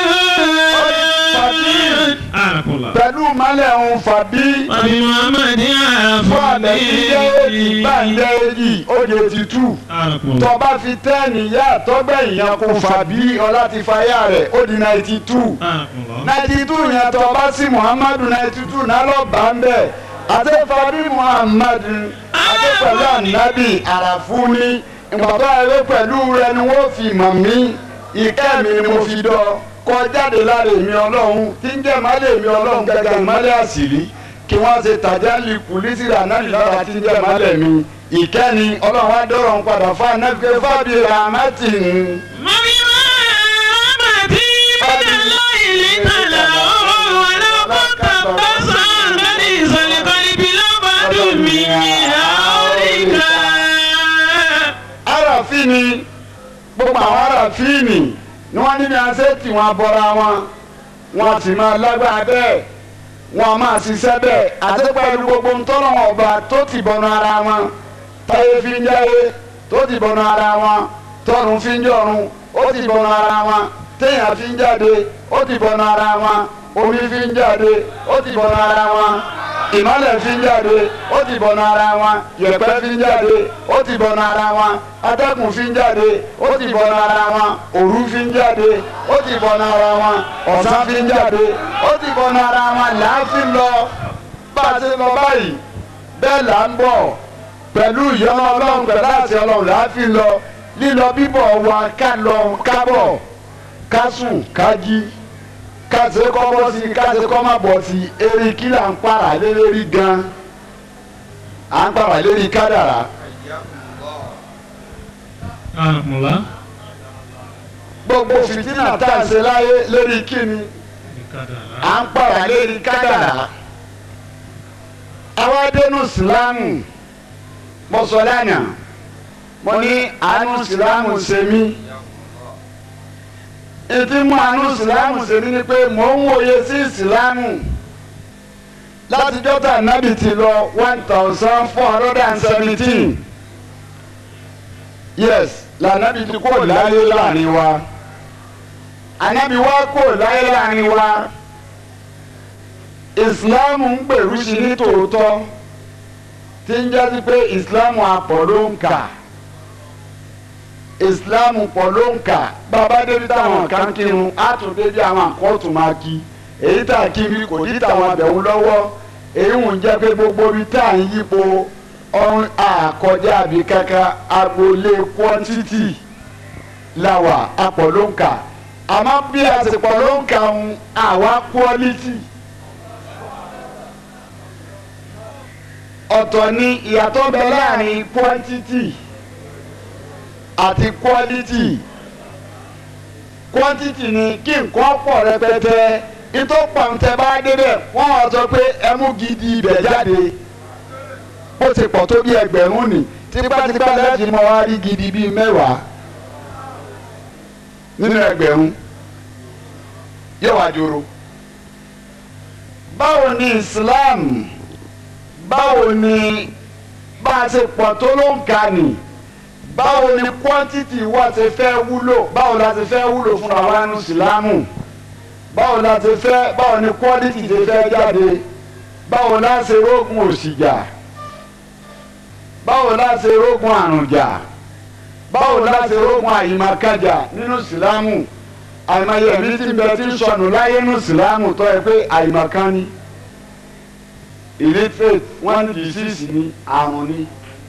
àràfọlá. pẹ̀lú ìmọ́lẹ̀ òun fàbí bàbí muhammed àràfo fún àlẹ́ ìjẹ́ èjì gbàǹjẹ́ èjì ó di etí tù. àràfọlá. tọba fi tẹ́ẹ̀nì yá tọ́gbẹ́ ìyẹn kò fà bí ọlá ti fa yá rẹ̀ ó di náìtì tù àràfọlá. náìtì tù yẹn tọba sí muhammadu náìtì tù náà lọ bá ń bẹ̀ àtẹ́fàbí muhammadu àtẹ́pẹ̀lú ànábì àràfúnni ìgbàgbọ́ ẹ̀rọ pẹ̀lú rẹ ni wọ́n fi mọ̀ mí ìkẹ́ mi ni mo fi dọ́ kọ́ jáde lára èmi ọlọ́run tí ń jẹ́ ìmọ́lẹ̀ èmi ọlọ́run gẹ́gẹ́ ìmọ́lẹ̀ àṣírí kí wọ́n ṣe tàjà lè kù lísìrì ànábì lára tí ń jẹ́ ìmọ́lẹ̀ mi ìkẹ́ni ọlọ́run á dọ́rọ̀ ń padà fún anáfíkẹ́ fábí ramati mami muhammed bàdàlá ìlítàlá ọlọ́kọ̀tà bàṣán lórí ìsọ̀lẹ̀ kọ́líbi lọ́bàdùn mi ní àríkà. aráàfin ni gbogbo àwọn aráàfin ni ni wọ́n ní bí wọ́n ṣe tì wọ́n bọ́ra wọn wọ́n sì máa lágbára bẹ́ẹ̀ wọ́n máa ṣiṣẹ́ bẹ́ẹ̀ àti pẹ̀lú gbogbo ntọ́nà ọba tó ti bọ̀nù ara wọn táyé fi ń jáde tó ti bọ̀nù ara wọn tọ́run fi ń jọ̀run ó ti bọ̀nù ara wọn téèyàn fi ń jáde ó ti bọ̀nù ara wọn omi fi ń jáde ó ti bọ̀nù ara wọn ìmọ̀lẹ̀ fi ń jáde ó ti bọ̀nù ara wọn yẹ̀pẹ̀ fi ń jáde ó ti bọ̀nù ara wọn atẹ́kùn fi ń jáde ó ti bọ̀nù ara wọn òru fi ń jáde ó ti bọ̀nù ara wọn ọ̀sán fi ń jáde ó ti bọ̀nù ara wọn làáfin lọ bá a ṣe lọ báyìí bẹ́ẹ̀ là ń bọ̀ pẹ̀lú ìyọ́nà ọlọ́run pẹ̀lú àti ọlọ́run làáfin lọ lílọ bíbọ̀ wa ká lọ ká bọ̀ ká sùn ká jí ká ṣe kọ́ bọ́ sí ká ṣe kọ́ má bọ̀ sí eré kí là ń para lé lérí gan à ń para lérí kádàrá àràfọlá. gbogbo fìtínà tá à ń ṣe láyé lérí kíni à ń para lérí kádàrá àwa dénú sílámù mo sọ lánàá mo ní àánú sílámù ṣe mí ètí mú àánú sílámù ṣe mí ni pé mò ń wòye sí sílámù láti jọ́tà nábì ti lọ one thousand four hundred and seventeen yes lànàbì ti kó láyé láàrin wa ànábì wa kó láyé láàrin wa ìsìláàmù ń gbèrú sí ní tòótọ́ tí ń jásí pé ìsìláàmù àpọ̀ ló ń kà ìsìláàmù pọ̀ ló ń kà bàbá débi táwọn kan kírun á tún débi àwọn àkọ́tù máa kí èyí tá a kí bí kò dí táwọn abẹ̀wò lọ́wọ́ èyí ń jẹ́ pé gbogbo ibi tá à ń yípo ọ̀run àkọjá àbí kankan agboolé quantity làwà àpọ̀ ló ń kà àmọ́ bí a ti pọ̀ ló ń kà ń àwa quality. ọ̀tọ̀ ni ìyàtọ̀ bẹ láàrin quantity àti quality quantity ni kí nǹkan pọ̀ rẹpẹtẹ nítorí pàǹtẹ bá débẹ̀ wọ́n wá sọ pé ẹ mú gidi ibẹ̀ jáde ó ti pọ̀ tó bí ẹgbẹ̀rún ni tipátipá lẹ́ẹ̀tì mọ́ wá rí gidi bíi mẹ́wàá nínú ẹgbẹ̀rún yóò wá dúró. báwo ni Islam báwo ni bá a ṣe pọ̀ tó ló ń ka nì báwo ni quantity wa ṣe fẹ́ wúlò báwo la ṣe fẹ́ wúlò fún àwa ní Ìsìlámù báwo la ṣe fẹ́ báwo ni quality ṣe fẹ́ jáde báwo la ṣe rógun òṣìjà báwo la ṣe rógun àrùnjà báwo la ṣe rógun àyìnmákájà nínú Ìsìlámù àìmọye ẹ̀mí tí ń bẹ tí ń sọnù láyé nínú Ìsìlámù tó yẹ pé àyìnmákan ni illiterate wọ́n ní disease ni àrùn ni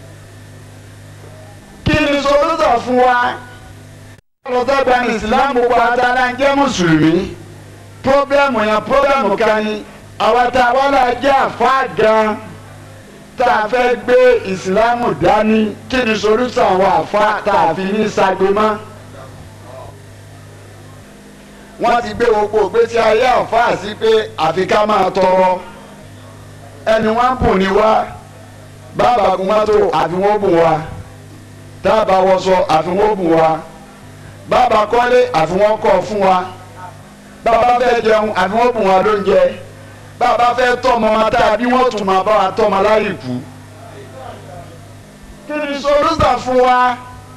kí ni solúsọ fún wa ọlọ́dọ́gba ní islam gbogbo àtàlà ń jẹ́ mùsùlùmí pọ́blẹ́mù yẹn pọ́blẹ́mù kan ni àwọn tá a wọ́lá jẹ́ àfa gan tá a fẹ́ gbé ìsìlámù dání kí ni solúsọ àwọn àfa tá a fi ní sagbe mọ́ wọ́n ti gbé gbogbo ògbésí ayé àfa sí pé àfi ká máa tọrọ ẹni wọ́n bùn ní wá bàbá gun mọ́tò àfi wọ́n bùn wá táàbà wọṣọ àfihàn bùn wa bàbá kọ́lé àfihàn kọ́ fún wa bàbá fẹ́ jẹun àfihàn bùn wa lóúnjẹ bàbá fẹ́ tọ́mọ ma tá a bí wọ́n tún máa bá wa tọ́mọ láyé kú. kí ni solúsà fún wa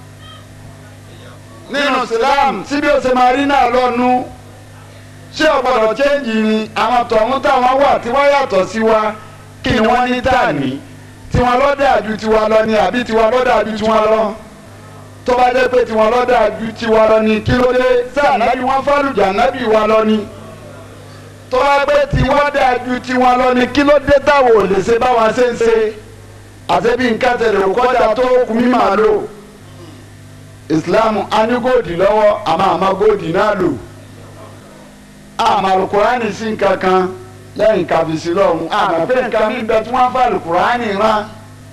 nínú Islam tí bí o ṣe máa rí náà lọ́nu ṣé ọ̀gbọ́dọ̀ chẹ́ǹjì ni àwọn tọ̀hún táwọn wà tí wọ́n yàtọ̀ sí wa kí ni wọ́n ní tà ní tiwọn lọ́dà ju tiwa lọ ni àbí tiwa lọ́dà ju tiwọn lọ tó bá jẹ́ pé tiwọn lọ́dà ju tiwa lọ ni kí ló dé sáà nábì wọn fálùjà nábì wa lọ ni tó bá pé tiwọn dà ju tiwọn lọ ni kí ló dé táwọn ò lè ṣe báwa ṣe ń ṣe àṣẹbí nǹkan tẹ̀lé kọjá tó kú mí màá lò ìsìláàmù á ní góòdì lọ́wọ́ àmọ́ àmọ́ góòdì náà lò àmọ́ àlùkùránì sí nǹkan kan lẹ́yìn kàbìsí lọ́hùn àmọ́ pé nǹkan mi bẹ tí wọ́n fà lùkùránì rán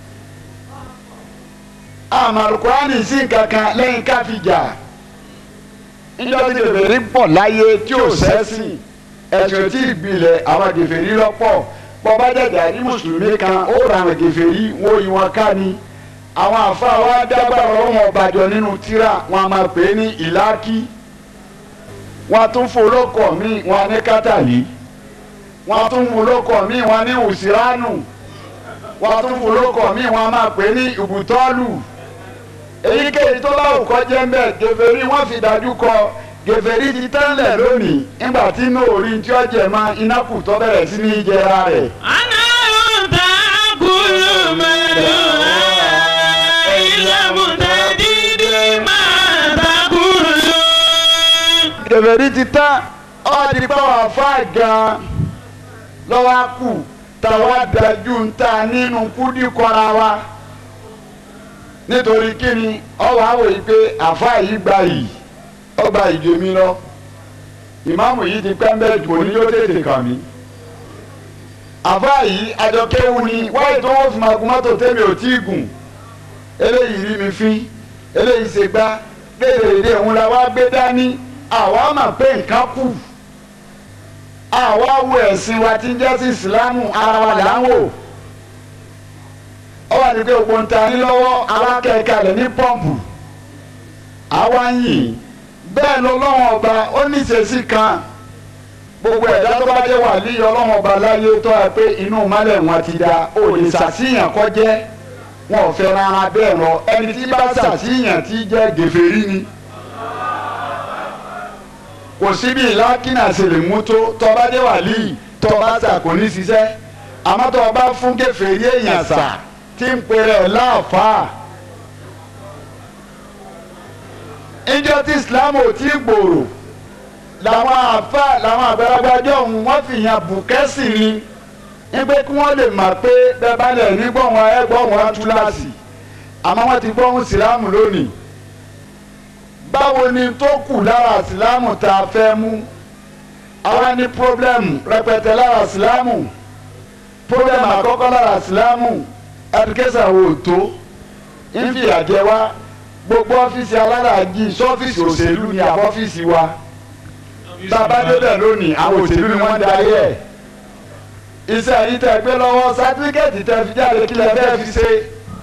àmọ́ lùkùránì sí nǹkan kan lẹ́yìn káfíjà níjọ́ tí gèfèrí pọ̀ láyé tí ò sẹ́sìn ẹ̀sùn tí ìgbilẹ̀ àwọn gèfèrí lọ́pọ̀ bọ́bá dẹ̀dẹ̀ ní mùsùlùmí kan ó ra àwọn gèfèrí wọ́n yí wọn ká ni àwọn àfa wa dágbára ọlọ́wọ́n ọbàjọ́ nínú tíra wọn a máa pè é ní ìlákí wọn tún folókọ̀ míì wọn ní kátàlí wọ́n tún mú lóko mi wọ́n ní òsiránù wọ́n tún mú lóko mi wọ́n máa pè ní ìbùtọ́lù èyíkéyìí tó bá òkọ jẹ́ mbẹ́ gèfèrí wọ́n fi dájú kọ gèfèrí ti tẹ́lẹ̀ lónìí nígbà tí inú orí tí ó jẹ mọ́ iná kù tó bẹ̀rẹ̀ sí ní jẹra rẹ̀. أنا تأكل مدوها إلا متديد ما تأكل gèfèrí ti tán ọ́ ti pẹ́ wà fà gan-an lọ́wọ́ á kù táwa dájú ń ta nínú kúdí kọ́ra wa nítorí kíni ọwọ́ àwọ̀ yìí pé àfa yìí gba yìí ó gba ìjọ mi lọ ìmáàmù yìí ti pẹ́ mbẹ́ jù òní yóò tètè kàn mí àfa yìí àjọkéwu ni wáyé tó wọ́n fi máa gun mọ́tò tẹ́mi ò tí ì gùn eléyìí rí mi fín eléyìí ṣe gbá lédèrèdè òun la wá gbé dání àwa mà pé nǹkan kù àwa wo ẹ̀sìn wa tí ń jẹ́ sí ìsìlámù ara wa là ń wò ó wà ní pé gbogbo ń ta ní lọ́wọ́ àwa kẹ̀kẹ́ ní pọ́ǹpù àwa ń yìn bẹ́ẹ̀ ló lọ́wọ́ ọba ó ní ìṣesí kan gbogbo ẹ̀dá tó bá jẹ́ wà ní ọlọ́wọ́ ọba láyé tó yẹ pé inú mọ́lẹ̀ wọn ti da ò lè ṣàṣìyàn kọjẹ́ wọn ò fẹ́ rárá bẹ́ẹ̀ lọ ẹni tí bá ṣàṣìyàn tí jẹ́ gèfèrí ni kò síbi ìlàkínà ṣe lè mú tó tọba dé wàlíì tọba sà kò ní ṣiṣẹ́ àmọ́ tọba fún kèfèrí èèyàn sà tí ń pèrè ẹ̀ láàfáà. ìjọ tí islam ò tí gbòòrò làwọn àfa làwọn àgbàlagbàjọ ọ̀hún wọ́n fi yàn bùkẹ́sì ni nígbà kí wọ́n lè mọ̀ pé bẹ́ẹ̀ bá lẹ̀ ní gbọ̀ngàn ẹgbọ̀ngàn túláàsì àmọ́ wọ́n ti gbọ́hùn sílámù lónìí báwo ni tó kù lára sílámù tá a fẹ́ mú àwa ní pírọ́blẹ́mù rẹpẹtẹ lára sílámù pírọ́blẹ́mù àkọ́kọ́ lára sílámù ẹdùkẹ́sà wo tó ń fi àjẹ wá gbogbo ọ́fíìsì aláràájì sọ́fíìsì òṣèlú ni àbọ́fíìsì wa bàbá débẹ̀ lónìí àwọn òṣèlú ni wọ́n ń darí ẹ̀ iṣẹ́ yìí tẹ́ gbé lọ́wọ́ sátífíkẹ́ẹ̀tì tẹ́ fi jáde kí lẹ fẹ́ fi ṣe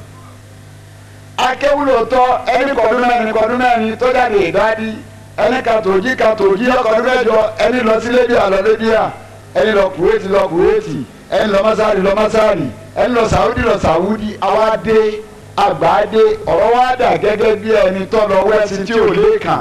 akéwúlòótọ́ ẹni kọ̀ọ̀dún mẹ́rin kọ̀ọ̀dún mẹ́rin tó jáde ìdádí ẹni kàtòjì kàtòjì lọ́kọ̀ọ́dún mẹ́jọ ẹni lọ sí lébíà lọ lébíà ẹni lọ kúwéètì lọ kúwéètì ẹni lọ mọ́sáàrì lọ mọ́sáàrì ẹni lọ sàwúdì lọ sàwúdì àwa dé àgbà dé ọ̀rọ̀ wa dà gẹ́gẹ́ bí ẹni tó lọ wẹ́sìn tí ò lé kàn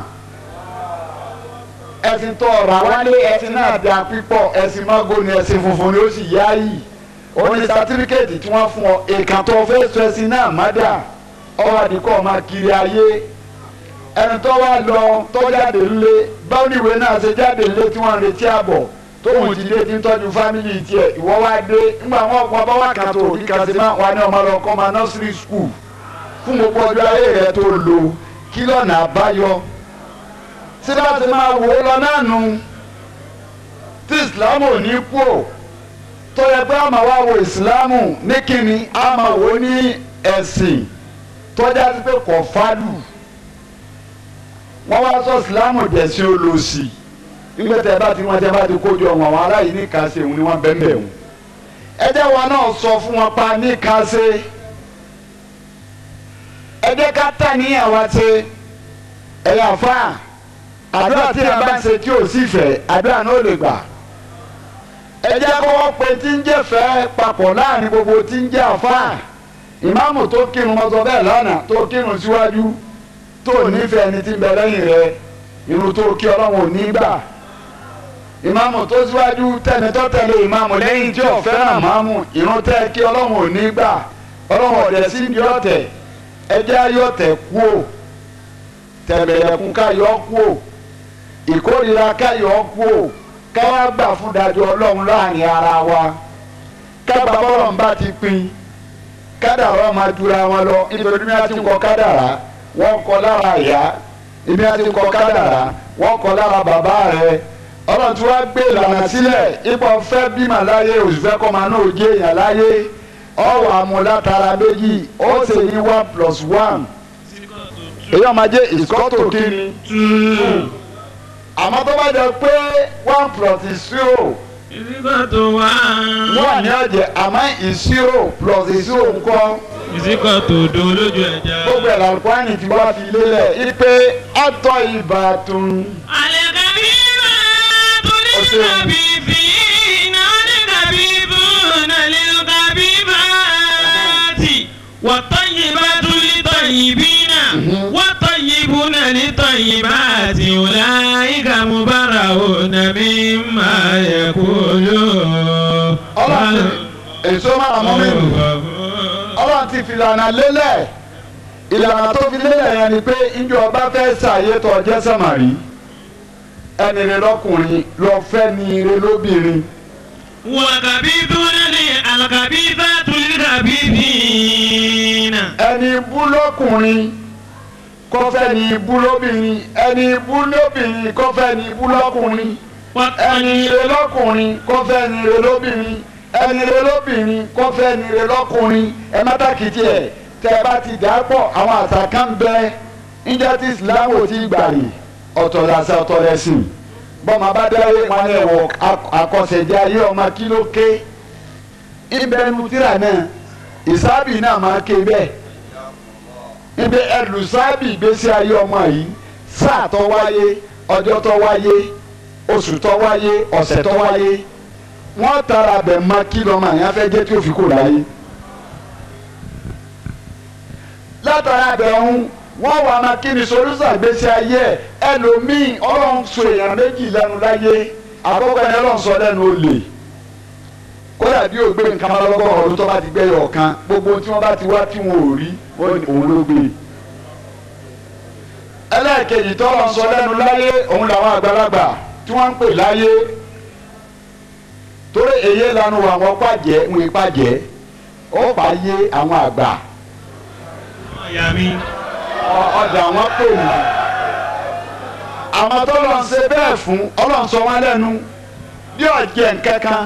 ẹ̀sìn tó ọ̀rọ̀ àwálé ẹ̀sìn náà da pípọ̀ ẹ̀sìn mọ́gò ni ẹ̀sìn funfun ni ó sì yá yìí ó ní sátífíkẹ́ẹ̀tì tí wọ́n fún ọ èèkàn tó fẹ́ sọ ẹ̀sìn náà má dà ọwọ́ àdìkọ́ máa kiri ayé ẹni tó wá lọ tó jáde ńlé báwo ni ìwé náà ṣe jáde ńlé tí wọ́n ń retí àbọ̀ tóun ti dé tí ń tọ́jú fámìlì tiẹ̀ ìwọ wá dé ńgbà wọn kọ́ bá wà kàn tó òbí kan sí máa wà ní ọmọ lọ kọ́ máa nursery school fún gbogbo ọjọ́ ayé rẹ tó lò kí lọ́nà àbáyọ tí bá ti máa wò ó lọ náà nu tí ìsìlámù ò ní kú ò tó yẹ pé àmà wá wo ìsìlámù ní kíni àmà wò ó ní ẹ̀sìn tọ́já sí pé kò fálù wọ́n wá sọ ìsìlámù dẹ̀sìn olòṣì nígbà tẹ́ bá ti wọ́n tẹ́ bá ti kójú ọ̀wọ́n àwọn aráyìí ní kàṣe òun ni wọ́n bẹ́ẹ̀ bẹ́ẹ̀ òun ẹ jẹ́ wọn náà sọ fún wọn pa ní kàṣe ẹ jẹ́ ká tà níyàn wá ṣe ẹ̀yà fáà àdúrà tí a bá ń ṣe tí ò sí fẹ́ àdúrà náà lè gbà ẹ jẹ́ kó wọ́n pe tí ń jẹ́ fẹ́ papọ̀ láàrin gbogbo tí ń jẹ́ àfáà ìmáàmù tó kírun mọ́tò bẹ́ẹ̀ lánàá tó kírun síwájú tó nífẹ̀ẹ́ ẹni tí ń bẹ lẹ́yìn rẹ irun tó kí ọlọ́run ò ní gbà ìmáàmù tó síwájú tẹni tó tẹ̀lé ìmáàmù lẹ́yìn tí ò fẹ́ràn máàmù irun tẹ́ kí ọlọ́run ò ní gbà ọlọ́run ọ̀dẹ̀ sí ibi ọ̀tẹ̀ ẹjẹ́ ayọ̀tẹ̀ kú ò tẹ̀bẹ̀lẹ̀kùn káyọ̀ kú ò ìkórira káyọ̀ kú ò káwá gbà fún dájọ́ ọlọ́run láàrin ara wa kábà bọ́lọ̀ ń bá ti pín kádàrá máa dura wọn lọ nítorí bí wọ́n ti ń kọ kádàrá wọ́n kọ lára ìyá ibi wọ́n ti ń kọ kádàrá wọ́n kọ lára bàbá rẹ̀ ọlọ́run tí wọ́n gbé ìlànà sílẹ̀ ipò fẹ́ bímọ láyé òṣìfẹ́ kọ́ máa náà jẹ́ èèyàn láyé ọwọ́ àmúlátara méjì ó ṣe ní one plus one èyí ọmọ ajé ìsọ́tò kínní àmọ́ tó bá jẹ pé one plus zero Ìsìkò tó wá. wọ́n ní ọ̀jẹ̀ àmọ́ ìṣirò plus ìṣirò ńkọ́ Ìsìkò tó do lójú ẹja. gbogbo ẹ̀ làlùkọ́ni tí wọ́n fi lélẹ̀ ipe àtọ̀ ìbátan Àlẹ́kàbí máa tó ní Ọ̀sẹ̀. kàbí fi iná ní kàbí bú nàlẹ́ kàbí máa tì. Wọ́tọ̀ yìí bá tún ní tọ̀yìn bí náà. Wọ́tọ̀ yìí bú nàlẹ́ tọ̀yìn bá tì. Wọ́lá ìkà mú bára ò nàmí máa yẹ kó lò. ọlọ́run èso máa mọ́ mi nù ọlọ́run ti fi ìlànà lélẹ̀ ìlànà tó fi lélẹ̀ yẹn ni pé ìjọ ọba fẹ́ ṣàyè tó ọjẹ́ sàmárì ẹni rẹ lọkùnrin lọ fẹ́ ni rẹ lóbìnrin Wàkàbíbúnà ni àlàkàbíbá tún kàbíbìnà. ẹni bú lọkùnrin kọfẹ́ ni bú lóbìnrin ẹni bú lóbìnrin kọfẹ́ ni bú lọkùnrin ẹni rẹ lọkùnrin kọfẹ́ ni rẹ lóbìnrin ẹni rẹ lóbìnrin kọfẹ́ ni rẹ lọkùnrin ẹ má tàkìtì ẹ tẹ bá ti dà pọ̀ àwọn àṣà kan bẹ níjẹ́ tí Islam ò ti gbàrí ọ̀tọ̀ làṣà ọ̀tọ̀ lẹ́sìn bọ́mọ bá dáwé wọn lè wọ àkọsẹ̀jẹ́ ayé ọmọ kí ló ké ìbẹ̀rù tíra náà ìsábì náà máa ké bẹ́ẹ̀ ibi ẹlùsábì ìgbésí ayé ọmọ yìí sáà tó wáyé ọjọ́ tó wáyé oṣù tó wáyé ọ̀sẹ̀ tó wáyé wọ́n tara bẹ̀ mọ kí lọ́mọ yẹn fẹ́ jẹ́ tí ó fi kó láyé látara bẹ̀ ń wọ́n wà máa kí ni solúsà ìgbésí ayé ẹ̀ ẹlòmíì ọlọ́run so èèyàn méjì lẹ́nu láyé àkọ́kọ́ ẹni ọlọ́run sọ lẹ́nu olè kódà bí o gbé nǹkan bá lọ́gọ́ ọ̀run tó bá ti gbẹ́yọ̀ ọ̀kan gbogbo tí wọ́n bá ti wá tí wọn ò rí wọ́n ní òun ló gbé ẹlẹ́ẹ̀kejì tó lọ́n sọ lẹ́nu láyé òun làwọn àgbàlagbà tí wọ́n ń pè láyé torí èyí lanu àwọn pàjẹ́ ń pàjẹ́ ó pààyè àwọn àgbà Ọ̀yà mi. ọjà wọn pè ní. àmọ́ tó lọ́n ṣe bẹ́ẹ̀ fún ọlọ́run sọ wọn lẹ́nu bí ọ̀jẹ̀ nkankan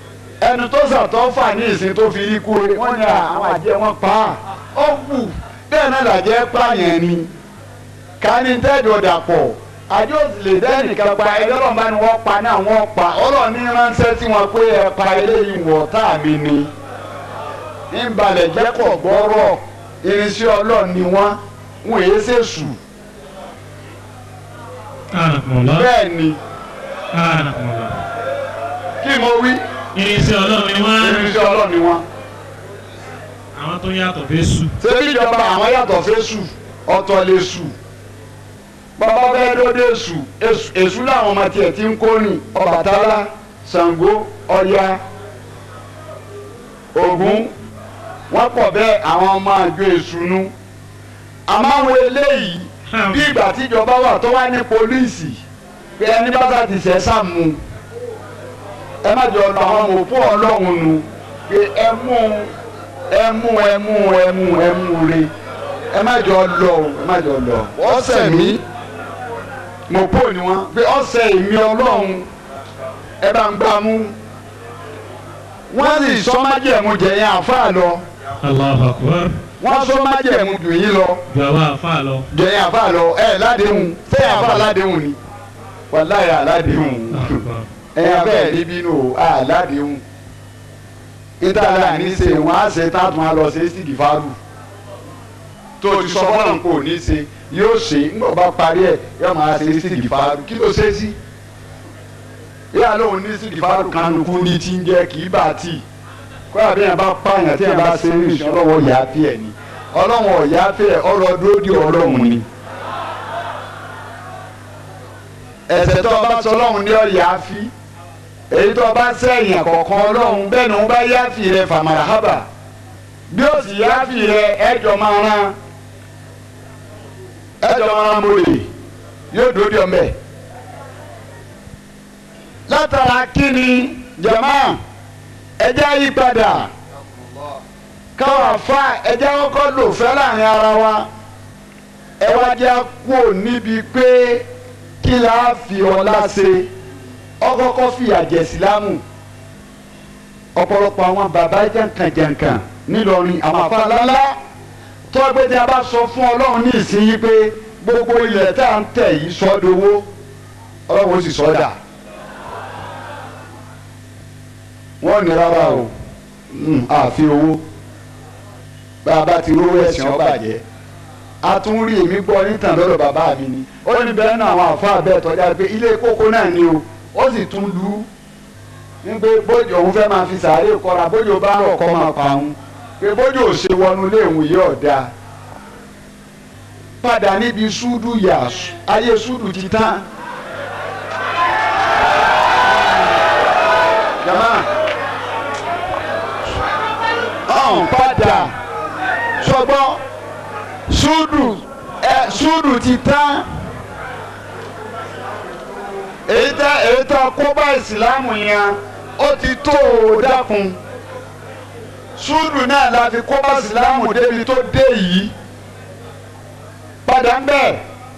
ẹnu tó sàtọ́ fà ní ìsìn tó fi rí kúre wọ́n ní àwọn àjẹ́ wọn pa á ó wù bẹ́ẹ̀ náà làjẹ́ pààyàn ni ká ní tẹ́jọ́ dàpọ̀ àjọ lè dẹ́nìkan pa ẹgbẹ́ ọlọ́run bá ní wọ́n pa náà wọ́n pa ọlọ́run ní ránṣẹ́ sí wọn pé ẹ pa eléyìí wọ̀ tá mi ni ń balẹ̀ jẹ́ kọ̀ gbọ́rọ̀ irinṣẹ́ ọlọ́run ni wọ́n wọn èyí ṣèṣù Anakumullah. bẹ́ẹ̀ ni Anakumullah. kí mo wí Irinṣẹ́ ọlọ́run ni wọ́n. irinṣẹ́ ọlọ́run ni wọ́n. Àwọn tó yàtọ̀ fẹ́ sùn. ṣebí ìjọba àwọn yàtọ̀ fésù ọ̀tọ̀ lè sù bàbá fẹ́ dóde sù èṣù- èṣù làwọn ọmọ tiẹ̀ ti ń kórìn Ọbàtálá Ṣàngó Ọya Ògún wọ́n pọ̀ bẹ́ẹ̀ àwọn ọmọ àjọ èṣù nu àmọ́ àwọn eléyìí bí ìgbà tíjọba wà tó wá ní pólíìsì pé ẹni bá sá ti ṣẹ̀ sàmù ẹ má jọ lọ àwọn ọmọ òpó ọlọ́run nu pé ẹ mú ẹ mú ẹ mú ẹ mú ẹ mú re ẹ má jọ lọ o ẹ má jọ lọ ọ̀sẹ̀ mi mo pò ní wọn pé ọ̀sẹ̀ èmi ọlọ́run ẹ bá ń gbá mú wọ́n sì sọ májẹ̀mú jẹ̀yìn àáfàá lọ Allahu akbar. wọ́n sọ májẹ̀mú dùn yín lọ Ju àwa àfa lọ. jẹ̀yìn àáfàá lọ ẹ ládéhùn sẹ́yìn àáfàá ládéhùn ni wàláyà ládéhùn ẹ̀yà bẹ́ẹ̀ níbí nù á ládéhùn ìtàlá ní ṣe wọn á ṣe tá a tún á lọ ṣe sídìí fárú tó o ti sọ fọlọ́n kò ní ṣe yóò ṣe ńgbà bá parí ẹ̀ yóò máa ṣe sídìí fárú kí ló ṣe sí yíyá lóun ní sídìí fárú kánukú ní tí ń jẹ́ kì í bá tì kó àbíyàn bá pààyàn tí yẹn bá ṣe ní ìṣẹ́ ọlọ́wọ́ yà á fi ẹ̀ ni ọlọ́wọ́ ọ̀yà á fi ẹ̀ ọ̀rọ̀ dúró di ọlọ́run ni ẹ̀ṣẹ̀ tó o bá sọ ọlọ́run ní ọ̀yà á fi èyí tó o bá sẹ́yìn àkọ́kọ́ ọlọ́run bẹ́ẹ̀ ni wọ́n bá yáfì rẹ fàmàrà hábà bí ó sì yáfì rẹ ẹjọ́ máa rán ẹjọ́ máa rán mọ́lẹ̀ yóò dúró di ọmọ ẹ̀. látara kíni jama ẹjẹ́ yí padà káwọn afa ẹjẹ́ kọ́kọ́ lò fẹ́ láàrin ara wa ẹ wá jẹ́ kú níbi pé kí la fi ọlá ṣe ọkọ̀ọ̀kọ̀ fìyà jẹ sílámù ọ̀pọ̀lọpọ̀ àwọn bàbá jàǹkànjàǹkàn nílọrin àwọn afárálá tọ́gbẹ́ tí a bá sọ fún ọlọ́run ní ìsinyìí pé gbogbo ilẹ̀ tá à ń tẹ̀ yìí sọ́dowó ọlọ́run ó sì sọ́dà wọ́n ní rárá o àfi owó bá a bá ti rówó ẹ̀sìn ó bàjẹ́ a tún rí èmi gbọ́ nítàn lọ́dọ̀ bàbá mi ni ó ní bẹ́ẹ̀ náà àwọn àfáà bẹ́ẹ̀ tọ́já pé ilé kókó náà ni o ó sì tún lù ú nígbè bójú òun fẹ́ máa fi sàárè kọ́ra bójú bá rọ̀ kọ́ máa pa òun pé bójú ò ṣe wọnú léèwù yìí ọ̀dà padà níbi súdù yà ayé súdù ti tán. jama ọ̀hún padà sọgbọ́n súdù ẹ súdù ti tán èyí tá èyí tá kó bá ìsìlámù yẹn ó ti tó o dákun súdù náà la fi kó bá ìsìlámù débi tó dé yìí padà ń bẹ̀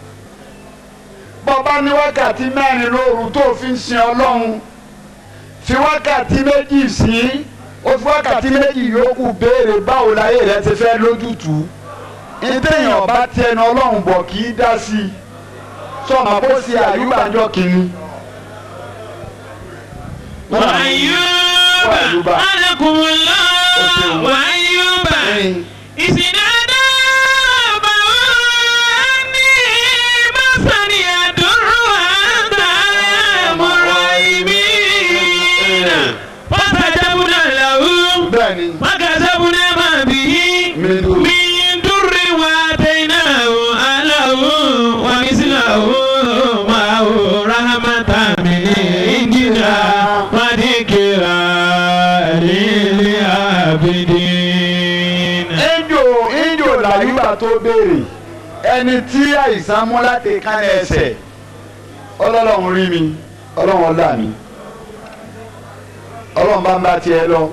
bọ́ba ní wákàtí mẹ́rin lóru tó fi ń sin ọlọ́run fi wákàtí méjì sí ó fi wákàtí méjì yòókù béèrè báwo láyé rẹ ti fẹ́ lójútùú ìdéèyàn bá tẹnu ọlọ́run bọ̀ kì í dá sí i sọ̀mọ́ bó ṣe àyùbájọ́ kìíní. وأيوب أنكم الله وأيوب إذ نادى ربه أني مسني الضر وأنت أرحم الراحمين فاستجبنا له bẹ́ẹ̀ni فكسبنا ما به من ضر. من ضر وآتيناه أهله ومثله معه رحمة من عندنا وذكرى للعابدين ìjò ìjò làyùbá tó béèrè ẹni tí àìsàn mú láti kánẹ ẹsẹ̀ ọlọ́run rí mi ọlọ́run ọlá mi ọlọ́run bá ń bá tiẹ̀ lọ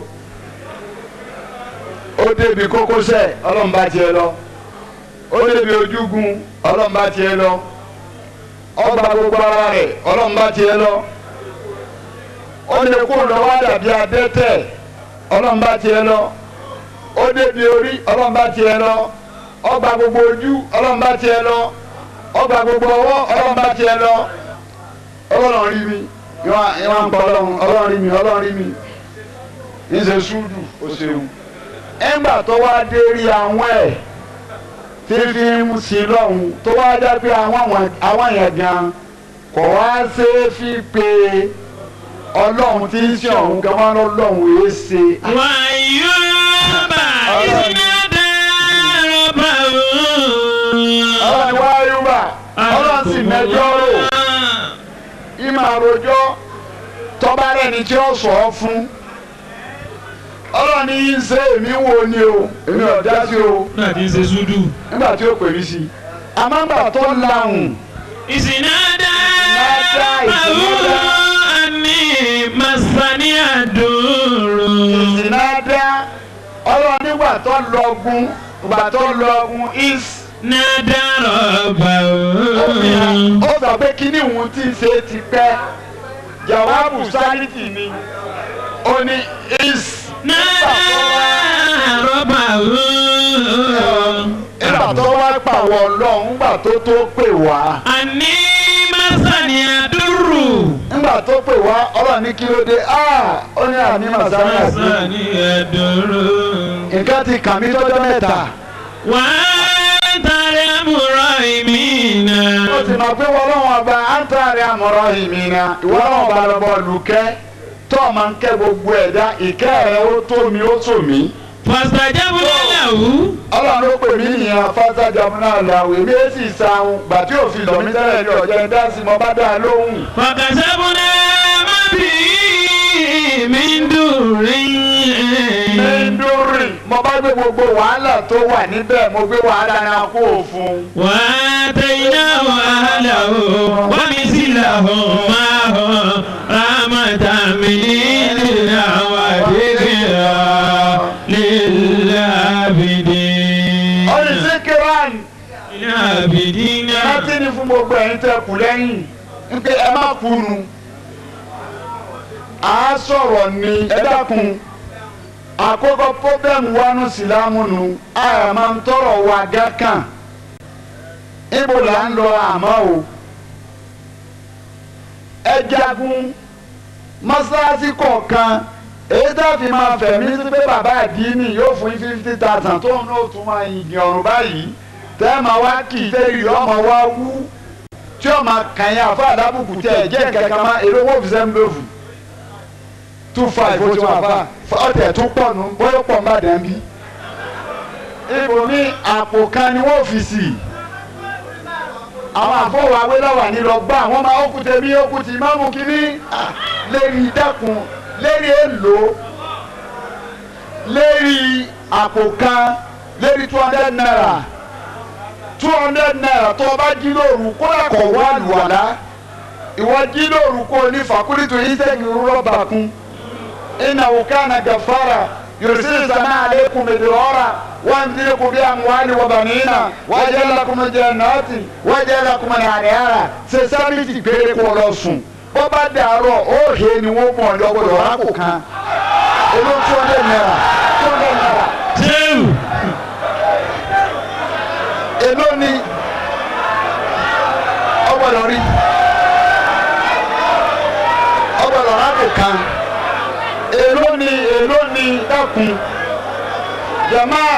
ó débi kókósẹ̀ ọlọ́run bá tiẹ̀ lọ ó débi ojúgun ọlọ́run bá tiẹ̀ lọ ọgbà gbogbo ara rẹ̀ ọlọ́run bá tiẹ̀ lọ ó lè kó lọ́wọ́ dàbí adẹ́tẹ̀ ọlọ́run bá tiẹ̀ lọ ó débi orí ọlọ́run bá tiẹ̀ lọ ọgbà gbogbo ojú ọlọ́run bá tiẹ̀ lọ ọgbà gbogbo ọwọ́ ọlọ́run bá tiẹ̀ lọ ọlọ́run rí mi ìwọ̀n ń pa ọlọ́run ọlọ́run rí mi ọlọ́run rí mi níṣẹ́ ṣúdù ó ṣeun ẹ̀ńgbà tó wá dé rí àwọn ẹ̀ fífi ń sí lọ́hùn tó wá dá pé àwọn yẹn gan kò wá ṣe é fi pé ọlọ́run tí ń ṣe ọ̀hún gan wọn lọ́hùn èé ṣe. wàyúbà ìsìnàdà rọ̀bà ọlọ́run wá yúbà ọlọ́run sì mẹjọ́ rò ìmọ̀ àròjọ́ tọ́ba rẹ̀ ni tí ó sọ ọ́ fún ọlọ́run ní í ṣe èmi wo ni o èmi ò dá sí o náà ti ń ṣe súdù. nígbà tí ó pè mí sí i àmọ́ nígbà tó lahùn ìsìnàdà Ìsìnàdà, rọ̀bà ìsìnàdà. àní masani àdúró. ìsìnàdá ọlọ́run nígbà tó lọ́gùn ìgbà tó lọ́gùn is nàdà rọ̀bà ó sọ pé kíní òun ti ṣe ti pẹ́ jawabu sanity ni ó ní is nàdà rọ̀bà nígbà tó wá pàwọ̀ ọlọ́run nígbà tó tó pè wá àní masani àdúró. nígbà tó pè wá ọlọ́run ní kí ló dé ah ó ní àní màsánì àti masani àdúró. nǹkan ti kàn mí tọ́jọ́ mẹ́ta wà á tàrí àmúrọ̀ ìmìnà. ó ti mọ̀ pé wọ́n lọ́wọ́ ọba áńtàrí àmọ̀rọ̀ ìmìnira ìwọ lọ́wọ́ ọba lọ́bọ̀ lùkẹ́ tó o máa ń kẹ́ gbogbo ẹ̀dá ìkẹ́ rẹ̀ ó tó mi ó tò mí. fàṣàjábù lẹ́lẹ̀wù. ọlọ́run ló pè mí nìyẹn fásitì náà làwọ̀ èmi ẹ̀ sì sahun gbà tí òfin lọ mí tẹ́lẹ̀ ní ọ̀jẹ̀ dá sí mo bá dá a lóhùn. fàkàṣàbù náà má bì í mi ń dùn rí. mẹ́ńdórì mo bá gbé gbogbo wàhálà tó wà níbẹ̀ mo gbé wàhálà náà kó o fún. wà á tẹ̀yìnà wàhálà o wà mí sí làhùn máa hàn rámàtà mi nílẹ̀ àwọn àdéhìá lílẹ̀ àbìdí. ọ̀rẹ́ sí kíran lílẹ̀ àbìdí náà. láti ní fún gbogbo ẹ̀yin tẹ́ kù lẹ́yìn ń pé ẹ má kunu. à á sọ̀rọ̀ ní ẹ dákun àkọ́kọ́ pọ́bẹ́mù wánú sílámù nù àyà máa ń tọrọ wà gákàn ibo là ń lọ àmọ́ o ẹ jagun mọ́sálásí kọ̀ọ̀kan èyí tá a fi máa fẹ̀mí sí pé bàbá àdínì yóò fún yín fifty thousand tó ń náà tún máa yin ọ̀run báyìí tẹ́ ẹ máa wá kì í tẹ́lẹ̀ ọmọ wa wú tí ó máa kàn yín àfa àdábùkù tẹ́ ẹ jẹ́ kankan máa èrè owó òfìsẹ́ ń lòfù two five ó ti wà fà ọ̀tẹ̀ tún pọ̀ nù bóyá pọ̀ ń bá dẹ̀ ń bí. ibòmí àpò kan ni wọ́n fi sí i àwọn àfọwọ́ awélọ́wà ní lọ gbá àwọn máa ókú tèmi ókú tì má mú kínní lérí dẹ́kun lérí èlò lérí àpò kan lérí two hundred naira two hundred naira tó o bá jí lóru kó lè kọ̀ wá lùwàlá ìwọ jí lóru kó o ní fàkúrìtù ìsẹ́kì rọ́bà kún إنه كان غفارا يرسل السماء عليكم مدرارا ويمددكم بأموال وبنين ويجعل لكم جنات ويجعل لكم أنهارا sẹsámìtì péré kó lọ sùn bó bá dàárọ̀ ó he ni wọ́n mọ̀ ní ọgbọ́dọ̀ rákò kan olú two hundred naira two hundred naira Jẹ́wù. èló ni ọgbọ́dọ̀ rí ọgbọ́dọ̀ rákò kan èló ni èló ni dákun jamaa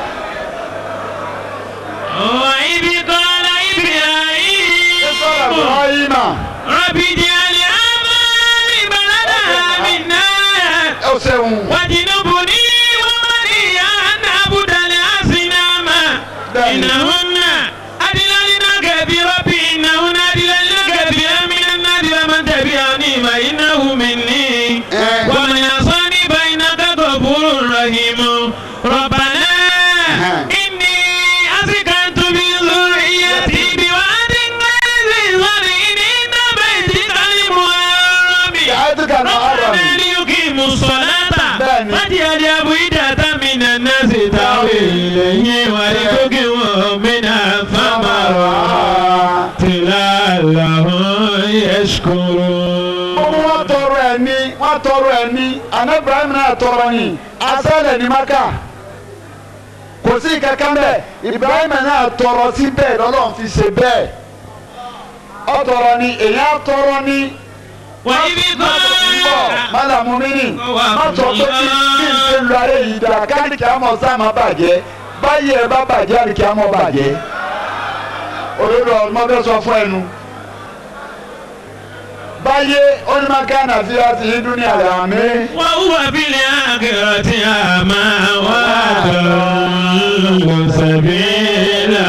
وإذ قال إبراهيم sọ̀rọ̀ ibrahima رب اجعل هذا بلدا منا ẹ ṣeun واجنبني وبني أن نعبد الأصنام إنهن أضللن كثيرا إنهن أضللن كثيرا من الناس ومن تبعني فإنه مني ومن يعصاني فإنك غفور رحيم ربنا إني أسكنت بذريتي بواد غير ذي زرع عند بيتك المحرم يعدك المحرم. ربنا ليقيموا الصلاة بني. فاجعل أفئدة من الناس تهوي إليه وارزقهم من الثمرات لعلهم يشكرون gbogbo wọn tọrọ ẹ ní wọn tọrọ ẹ ní ana ibrahim náà tọrọ ní asálẹ ní maka kò sí kankan bẹ́ẹ̀ Ibrahim náà tọrọ sí bẹ́ẹ̀ lọ́lọ́run fi ṣe bẹ́ẹ̀ ọ tọrọ ni èyàn tọrọ ni wà ibi bọ̀ kan. mọ́làmú mi nì má sọ pé kí kí n ṣe lu ayé yìí dá káàdìkì àmọ́ sáàmà bàjẹ́ báyìí ẹ bá bàjẹ́ àdìkì àmọ́ bàjẹ́ olórí ọmọ bẹ́ẹ̀ sọ fún ẹnu báyé onímọ̀ká nàfi àti ìdúnní àlàmé wà wúwa bílẹ̀ àkẹ́rọ̀ tí a máa wá dùn sẹ́bílà.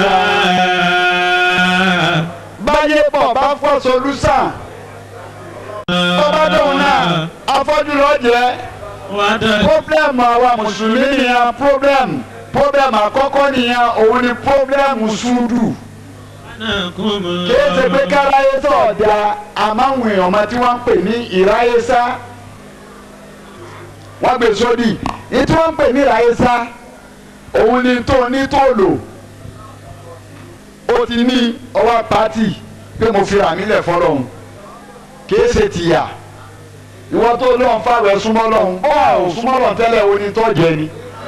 báyé pọ̀ bá fọ́ solúsàn bọ́bá dóun náà afọ́jú lọ́ọ́ jẹ́. wà á dọ̀. problem àwa mùsùlùmí nìyẹn problem problem àkọ́kọ́ nìyẹn òun ni problem sùúrù kìí ṣe pé káráyé tó ọ̀dà àmáwọn èèyàn ọmọ tí wọ́n ń pè ní ìráyésá wọ́n gbé sódì ní tí wọ́n ń pè ní ìráyésá òun ni tó ní tó lò ó ti ní ọwọ́ pátì pé mo fi rà mí lẹ̀ fọlọ́hún kìí ṣe tìyà ìwọ tó lọ́n fáwẹ̀ súnmọ́ lọ́hún bọ́ àwọn súnmọ́ lọ́hún tẹ́lẹ̀ oní tó jẹ ni.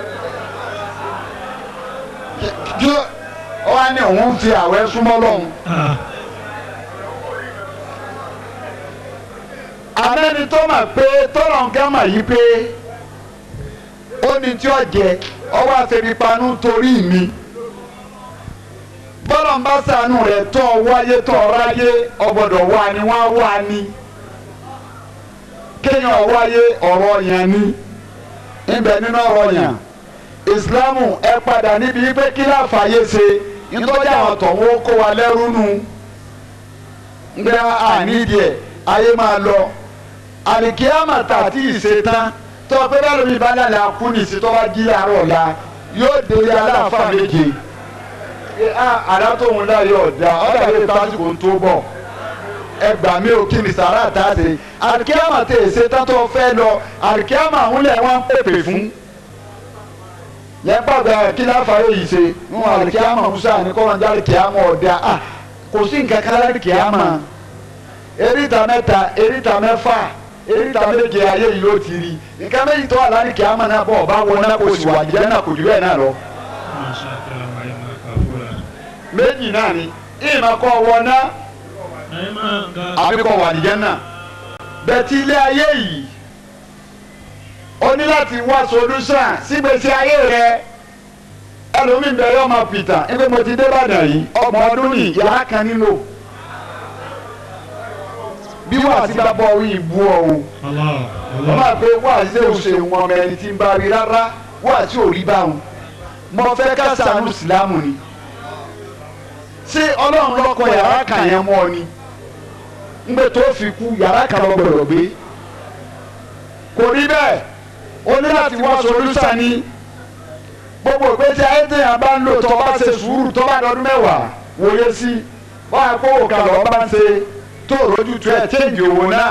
kí ó wá ní òun fi àwẹ̀ súnmọ́ lọ́hún. amẹ́ni tó mà pé tọ́lọ̀ ń gámà yí pé ó ní tí ó jẹ ọwọ́ àfẹ́bípanú torí mi bọ́lọ̀ ń bá sànù rẹ̀ tó wáyé tó ráyé ọgbọ́dọ̀ wá ni wọ́n á wá ni kéèyàn wáyé ọ̀rọ̀ yẹn ni ibẹ̀ nínú ọ̀rọ̀ yẹn ìsìlámù ẹ padà níbi pé kí láfààyè ṣe nítorí àwọn tọ̀wọ́ kó wa lẹ́rú nu ngbé ànídìí ẹ̀ ayé máa lọ àlìkíyàmà tà tí ì ṣe tán tó pé bá lómi bá lálẹ́ akúnìsí tó bá jí àárọ̀ la yóò délé aláàfáà méje àdá tóun láyé ọ̀dà ọ̀dà yóò tásìkò tó bọ̀ ẹgbà mi ò kí ni sàrà tá a ṣe àríkíámà tẹ èsè tátọ́ fẹ́ lọ àríkíámà ń lẹ̀ wọ́n pèpè fún yẹn pàgbà kí láfàáyé yìí ṣe wọn àríkíámà musa ní kọ́ wọn jáde kíámà ọ̀dà à kò sí nǹkan kan láti kíámà eríta mẹ́ta eríta mẹ́fà eríta méje ayé yìí ló ti rí nǹkan méjì tó wà láti kíámà náà bọ̀ ọba wọn náà kò sì wà jẹ́ náà kò jù bẹ́ẹ̀ náà lọ méjì náà ni ìmọ̀ kọ́ wọ náà àbí kọ́ wà nìjẹ́ náà bẹ́ẹ̀tì ilé ayé yìí o ní láti wá solution sígbèsè ayé rẹ ẹlòmíì bẹ yọ máa pìtàn ẹgbẹ́ mo ti dé Ìbàdàn yìí ọgbọ̀n ọdún ní yàrá kan nílò bí wàá sí bá bọ̀ wí ìbú ọ̀hún wọ́n máa pe wàá sí òṣè wọn ọmọ ẹni tí ń bá rí rárá wàá sí òrí báwọn mo fẹ́ ká ṣàánú ìsìlámù ni ṣé ọlọ́run lọ́kọ̀ yàrá kan yẹn mọ́ ọ ni ńgbẹ tó fi kú yàrá kan lọ gbọ́dọ̀ gbé kò rí bẹ́ẹ̀ o ní láti wá solúsà ní gbogbo ìgbésí ayé téèyàn bá ń lò tó bá ṣe sùúrù tó bá dọdún mẹ́wàá wòye sí báyà kó òkà lọ bá ń ṣe tó rojú tu ẹ chéǹjì owó náà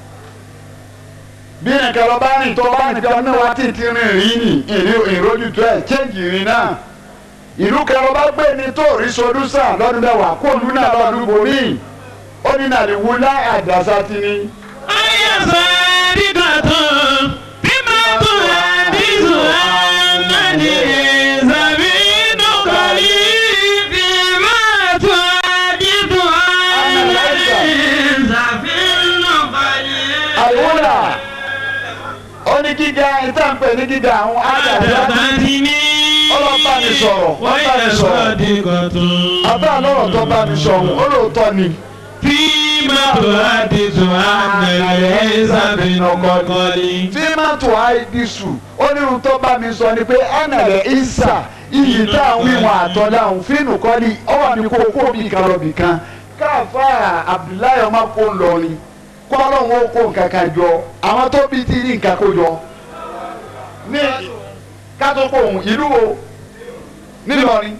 bí nìkan lọ bá rìn tó bá rìn bí ọdún mẹ́wàá tí ti rìn rí nì ìrojú tu ẹ chéǹjì rìn náà ìlú kan lọ bá gbé ní tó rí solúsà lọ́dún mẹ́wàá kó òlú náà lọ́dún bòmíì ó ní nàlẹ́ wúlá àdàsá ti ní. ayé sẹ́ẹ̀dìgbà tán bí máa tún àdìsù ànádì ìsàbí nùkọ̀lì bí máa tún àdìsù ànádì ìsàbí nùkọ̀lì. àìwúlà ó ní gíga ìtànpẹ̀ ní gíga àwọn àdàsá àdàtà ti ní. ọlọ́ba mi sọ̀rọ̀ wọ́n ọba mi yẹ sọ̀rọ̀ sẹ́ẹ̀dìgbà tán. àbá lọ́rọ̀ tó bá mi sọ̀rọ̀ ó lóòótọ́ ni. Fíìmà tó àdìsù ànàlẹ́ ìsàbínú kọ́kọ́lì. fíìmàtò àìdísù ó ní ohun tó bá mi sọ ni pé ànàlẹ́ ìsà iyì tá à ń wíwọn àtọ́lá òun fíìmù kọ́ ni ó wà ní kókó bì kan lọ́bì kan káfá Abdullahi ọmọ kó ń lọ ni kó ọlọ́run ó kó nǹkan kan jọ àwọn tó bí ti rí nǹkan kó jọ ní kátó kó òun ìlú wo nílọrin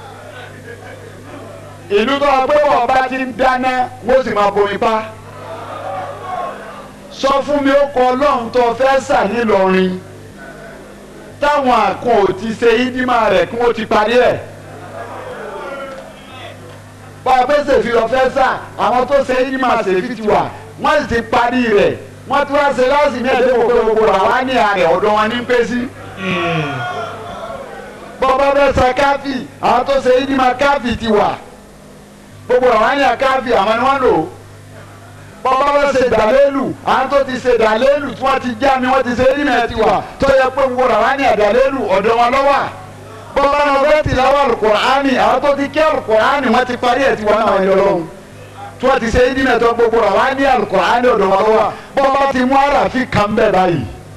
ìlú tó wà pé wọn bá ti ń dáná wọn sì máa bomi pa sọ fún mi ó kọ ọlọ́run tó fẹ́ sà nílọrin táwọn àkùn ò ti ṣe ídímà rẹ̀ kí wọ́n ti parí ẹ̀ bá a pé ṣèfi lọ fẹ́ sà àwọn tó ṣe ídímà ṣèfi ti wà wọ́n sì ti parí rẹ̀ wọ́n ti wá ṣe láti ní ẹ̀dẹ́ gbogbo gbogbo làwọn á ní àrẹ̀ ọ̀dọ̀ wọn ní pé sí bọ́bá bẹ́ẹ̀ sa káfí àwọn tó ṣe ìdímọ̀ káfí ti wà gbogbo àwọn àyàn káfí àwọn ni wọ́n lò bọ́bá bẹ́ẹ̀ ṣe dàlélù àwọn tó ti ṣe dàlélù tí wọ́n ti já mi wọ́n ti ṣe ìdímọ̀ ti wà tó yẹ pé gbogbo àwọn àyàn dàlélù ọ̀dọ̀ wọn lọ́wọ́ bọ́bá náà bẹ́ẹ̀ ti láwọ́ àlùkùránì àwọn tó ti kí àlùkùránì wọ́n ti parí ẹ̀ ti wọ́n náà yọ lọ́hùn tí wọ́n ti ṣe ìdímọ̀ tó gbogbo àwọn àyàn àlùkùránì ọ̀dọ̀ wọn lọ́wọ́ bọ́bá ti mú àràfin kan bẹ́ẹ̀ báyìí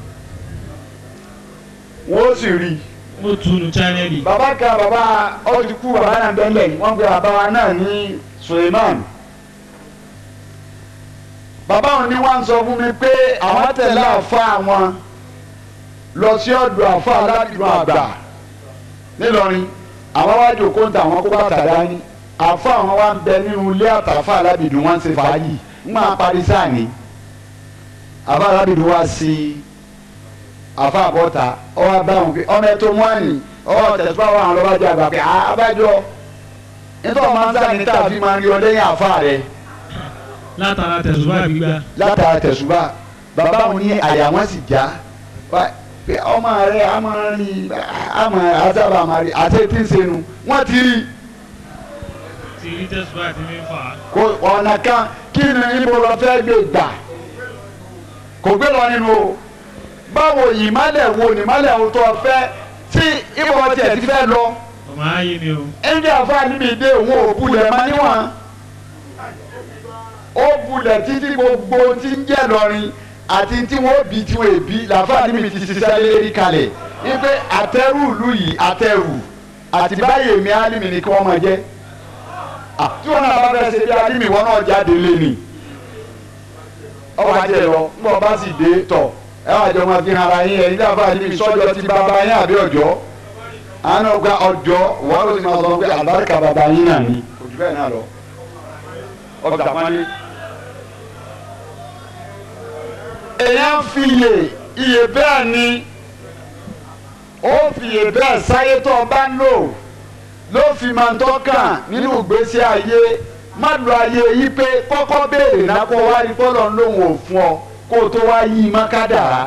wọ́n sì rí i mo tunu chanẹ́lì. bàbá kan bàbá ọdínkù bàbá náà bẹ́lẹ̀ wọ́n gbé bàbá wa náà ní Suleiman bàbá wọn ni wọ́n sọ fún mi pé àwọn tẹ̀lé àfa àwọn lọ sí ọ̀dọ̀ àfa aládùúgbò àgbà nílọrin àwọn wá jòkó ń ta àwọn kó bàtà dání àfa àwọn wa ń bẹ nínú ilé àtàfà alábìdùn wọn ń ṣe fàájì ń máa parí sáà ní àfa alábìdùn wa sí i afa àbọ̀ta ọwọ́ abáwọn pé ọmọ ẹ̀tọ́ mọ́ni ọwọ́ tẹ̀síwá wà lọ́wọ́ ajá àgbà pé abájọ nítorí ọmọ ansa ní tàbí máa ń rí ọ lẹ́yìn àfa rẹ látara tẹ̀sùbá gbígbá. látara tẹ̀síwá bàbá wọn ní àyà wọn sì já pé ọmọ rẹ a máa rí a máa asábà máa rí àti etí ń senu wọn ti rí ti rí tẹ̀sùbá ti mi fà á. kò ọ̀nà kan kí ni ibo lọ fẹ́ gbé gbà kò gbé lọ nínú o báwo ìmálẹ̀ wo ni ìmálẹ̀ wo tó fẹ́ tí ìbò tiẹ̀ ti fẹ́ lọ ọmọ ayé mi o. ẹnjẹ àfáàní mi dé òun ò bulẹ̀ mọ́ níwọ̀n ó bulẹ̀ títí gbogbo tí ń jẹ́ lọ́rin àti tí wọ́n bí tí wọ́n èbí làfáàní mi ti ṣiṣẹ́ lérí kalẹ̀ wípé àtẹrù ìlú yìí àtẹrù àti báyìí èmi álímì ni kí wọ́n máa jẹ́ tí wọ́n náà bá fẹ́ ṣe bí álímì wọn náà jáde lé ni ọwọ́ ajẹ́ lọ ńgbọ́ bá sì dé tọ̀ ẹ wà jọ máa fi hàn ara yín ẹ̀yin dábàá níbi sọ́jọ́ ti bàbá yín àbí ọjọ́ àánú ọgbà ọjọ́ wọ́n ló ti máa sọ pé àlùbáríkà bàbá yín náà ni ojú bẹ́ẹ̀ náà lọ ọgbà pálí. èèyàn fi iye iye bẹ́ẹ̀ ni ó fi iye bẹ́ẹ̀ sáyé tó o bá ń lò ló fi máa ń tọ́kàn nínú ìgbésí ayé má lo ayé yí pé kọ́kọ́ béèrè náà kó wá rí bọ́lọ̀ ń lòun ò fún ọ kó o tó wá yí i má kádàrá.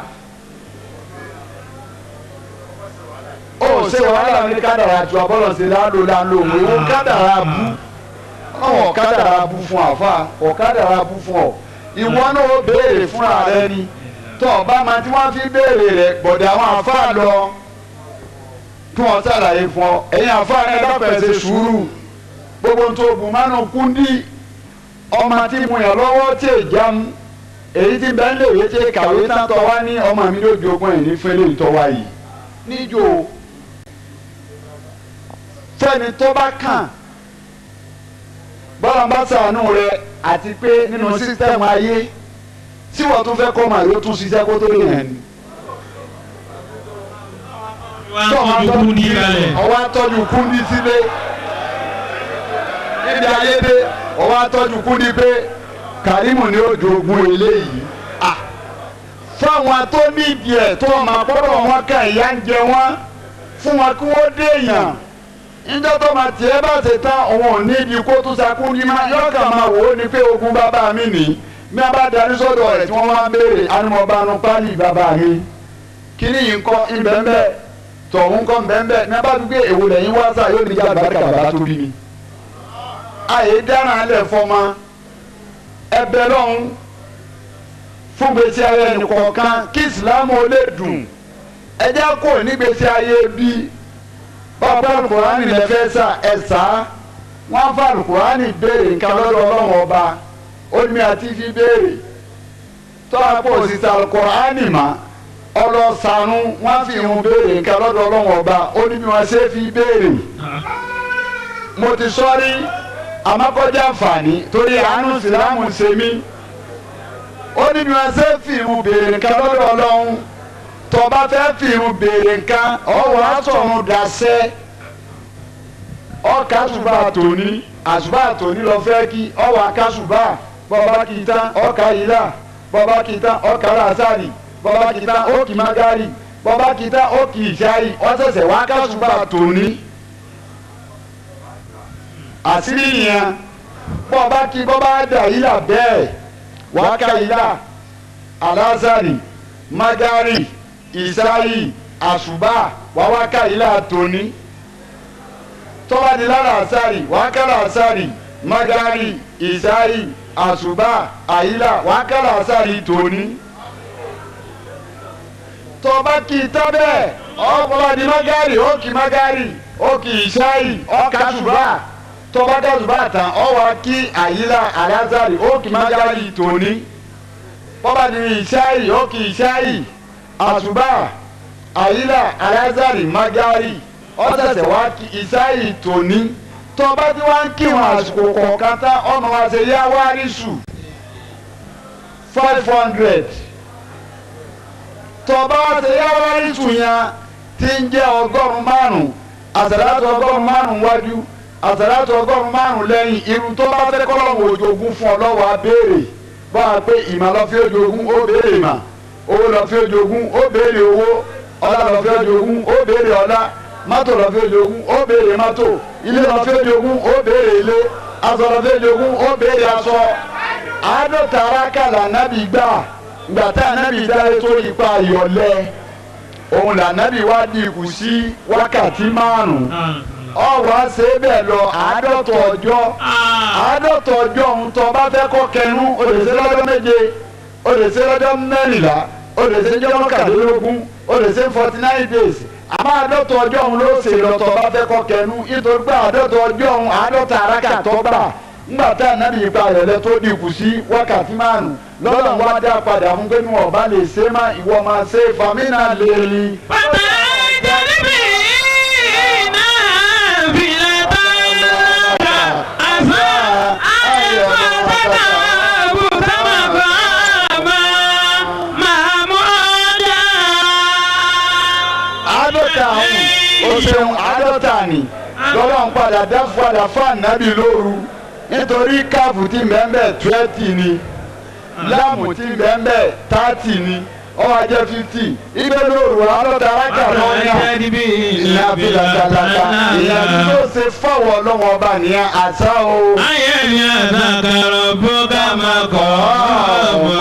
ó ṣe wàhálà ní kádàrá ju abọ́lọ̀ ṣe láńlò láńlò òun ìwọ kádàrá bú ọ̀ kádàrá bú fún àfa ọ̀ kádàrá bú fún ọ ìwọ náà ó béèrè fúnra rẹ ni tó o bá máa tí wọ́n fi béèrè rẹ gbọ̀dọ̀ àwọn àfa lọ kí wọ́n ṣàlàyé fún ọ ẹ̀yin àfa rẹ dápẹ́ ṣe sùúrù gbogbo tó o bù mánu kúndí ọmọ tí mo yàn lọ́wọ́ tí ì jámu èyí tí bẹ́ẹ̀ lè wé tí kàwé tán tọ́ wá ní ọmọ mi ló jogún ẹ̀ ní fẹ́lẹ́ ìtọ́wá yìí níjó fẹ́ni tó bá kàn bọ́lá bá ṣàánú rẹ àti pé nínú sísítẹ́ẹ̀mù ayé tí wọ́n tún fẹ́ kọ́ màá yóò tún ṣiṣẹ́ kó tó lè yẹn ni. wá ń tọ́jú kúndí kalẹ̀. ọwọ́ àtọ́jú kúndí sílé níbi ayé dé ọwọ́ àtọ́jú kúndí pé kàrímù ni ó jogún eléyìí fáwọn tó nídìí ẹ̀ tó máa gbọ́dọ̀ wọn ká ìyá ń jẹ wọn fún wọn kí wọ́n dé èèyàn níjọ́ tó máa tiẹ̀ bá ṣe tán òun ò nídìí kó tún sakú ní má yọ̀ọ̀kà máa wò ó ní pé ogun bàbá mi nì bí wọ́n bá darí sọ́dọ̀ rẹ̀ tí wọ́n máa ń béèrè anumọ̀bánu pálí bàbá mi kíní yìí ń kọ́ ìbẹ́ńbẹ́ tọ̀hún kọ́ ìbẹ́ńbẹ́ ní wọ́n bá gbé èwo lẹ́yìn wá sáà yóò ní ìjà àbáríkà bàbá tó bí mi. àyè dáná alẹ́ fọ́mọ ẹbẹ lọ́hún fún gbèsè ayé ẹnìkọ̀ọ̀kan kí ìsìlámù ó lè dùn ẹjẹ́ kò ní gbèsè ayé bí bàbá alukurani lè fẹ́ sà ẹ̀ sá wọ́n fa alukurani béèrè nǹkan lọ́dọ̀ ọlọ́run ọba onímọ̀ àti fi béèrè tọ́lá pọ̀ sísá alukurani mà ọlọ́sànù wọ́n fi irun béèrè nǹkan lọ́dọ̀ ọlọ́run ọba onímọ̀ wọn ṣe fi béèrè mo ti sọ́rí amakọjá àǹfààní torí àánú ìsìlámù ṣe mí ó ní bí wọn ṣe fi irun béèrè nǹkan lọ́dọ̀ ọlọ́run tó bá fẹ́ fi irun béèrè nǹkan ọwọ́ àtọ̀run dàṣẹ́ ọkà àṣùbà tòní àṣùbà tòní lọ fẹ́ kí ọwọ́ akásùbà bọ́ba kì í tán ọkà ìlà bọ́ba kì í tán ọkà làásàrì bọ́ba kì í tán ókì magari bọ́ba kì í tán ókì ìṣáì ọ̀sẹ̀sẹ̀ wá kásùbà tòní àṣírí yẹn bọ́ba kí bọ́ba dà ìlà bẹ́ẹ̀ wákà ìlà alásàrì magari ìsáyì àṣùbà wà wá ká ilé àtòní tọ́ba di lára àṣàrì wà á kára àṣàrì magari ìsáyì àṣùbà àyílà wà á kára àṣàrì tòní tọ́ba kì í tán bẹ́ẹ̀ ọ̀pọ̀lọpọ̀ di magari ó kì magari ó kì ìsáyì ọ̀ka àṣùbà tọ́ba ká àṣùbà tán ọ̀ wá kí àyílà àlázàrì ó kì magari tòní bọ́ba di ìsáyì ó kì ìsáyì àṣùbà àyílà alázàrì magari ọ̀sẹ̀sẹ̀ wá kí ìsáyì tòní tọ́ba tí wọ́n ń kírun àsìkò kọ̀ọ̀kan tán ọmọ wa ṣe yá wárísù five hundred tọ́ba wa ṣe yá wárísù yẹn tí ń jẹ́ ọgọ́rùn-ún márùn-ún àsàlátù ọgọ́rùn-ún márùn-ún wájú àsàlátù ọgọ́rùn-ún márùn-ún lẹ́yìn irun tó bá fẹ́ kọ́lọ́wọ́ òjògùn fún ọ lọ́wọ́ abéèrè bá a pé ìmọ̀ lọ fi òjògùn ó béèrè ìmọ̀ owó lọ fi òjògùn ó béèrè owó ọlá lọ fi òjògùn ó béèrè ọlá mọ́tò lọ fi òjògùn ó béèrè mọ́tò ilé lọ fi òjògùn ó béèrè ilé aṣọ lọ fi òjògùn ó béèrè aṣọ àádọ́ta arákàlà nábì gbà gbàtà nábì dáre tó ipa ìyọ̀lẹ́ òun lànábì wá di ikù sí wákàtí márùn-ún ọwọ́ ṣe é bẹ́ẹ̀ lọ àádọ́ta ọjọ́ àádọ́ta ọjọ́ ohun tó bá fẹ́ kọ́ kẹnu o lè ṣe lọ́jọ́ méje o lè ṣe lọ́jọ́ mẹ́rìnlá o lè ṣe jọ́ mọ́kàndínlógún o lè ṣe forty nine days àmọ́ àádọ́ta ọjọ́ òun ló ṣe lọ́tọ̀ bá fẹ́ kọ́ kẹnu nítorí pé àádọ́ta ọjọ́ òun àádọ́ta arákà tó gbà ńgbà tá ànábì ipa rẹ̀ lẹ tó dìkù sí wákàtí márùn lọ́dọ̀ wá dá padà fún pé ní ọba lè ṣe má ìwọ máa ṣe fàmínà lè rí. bàbá ìjọba iná fìlà tó ń lọ àṣà àyẹ̀wò àtàkà àbùtà màkà àmà màmúdà. àádọ́ta àwọn o ṣeun àádọ́ta ni lọ́dọ̀ ń padà dá padà fún ànábì lóru nítorí káàfù tí mẹ́mbẹ́ twenty ni láàmù tí mẹ́mbẹ́ thirty ni ọwọ́ ajẹ́ fifty ibẹ̀ lóru àádọ́ta arákà lọ́yà ìyá filatalata ìyá tí ó ṣe fáwọn ọlọ́wọ́n ọba nìyẹn àṣà o. ayẹyẹ àtàkàrọ̀ bóga máa kọ́ ọmọ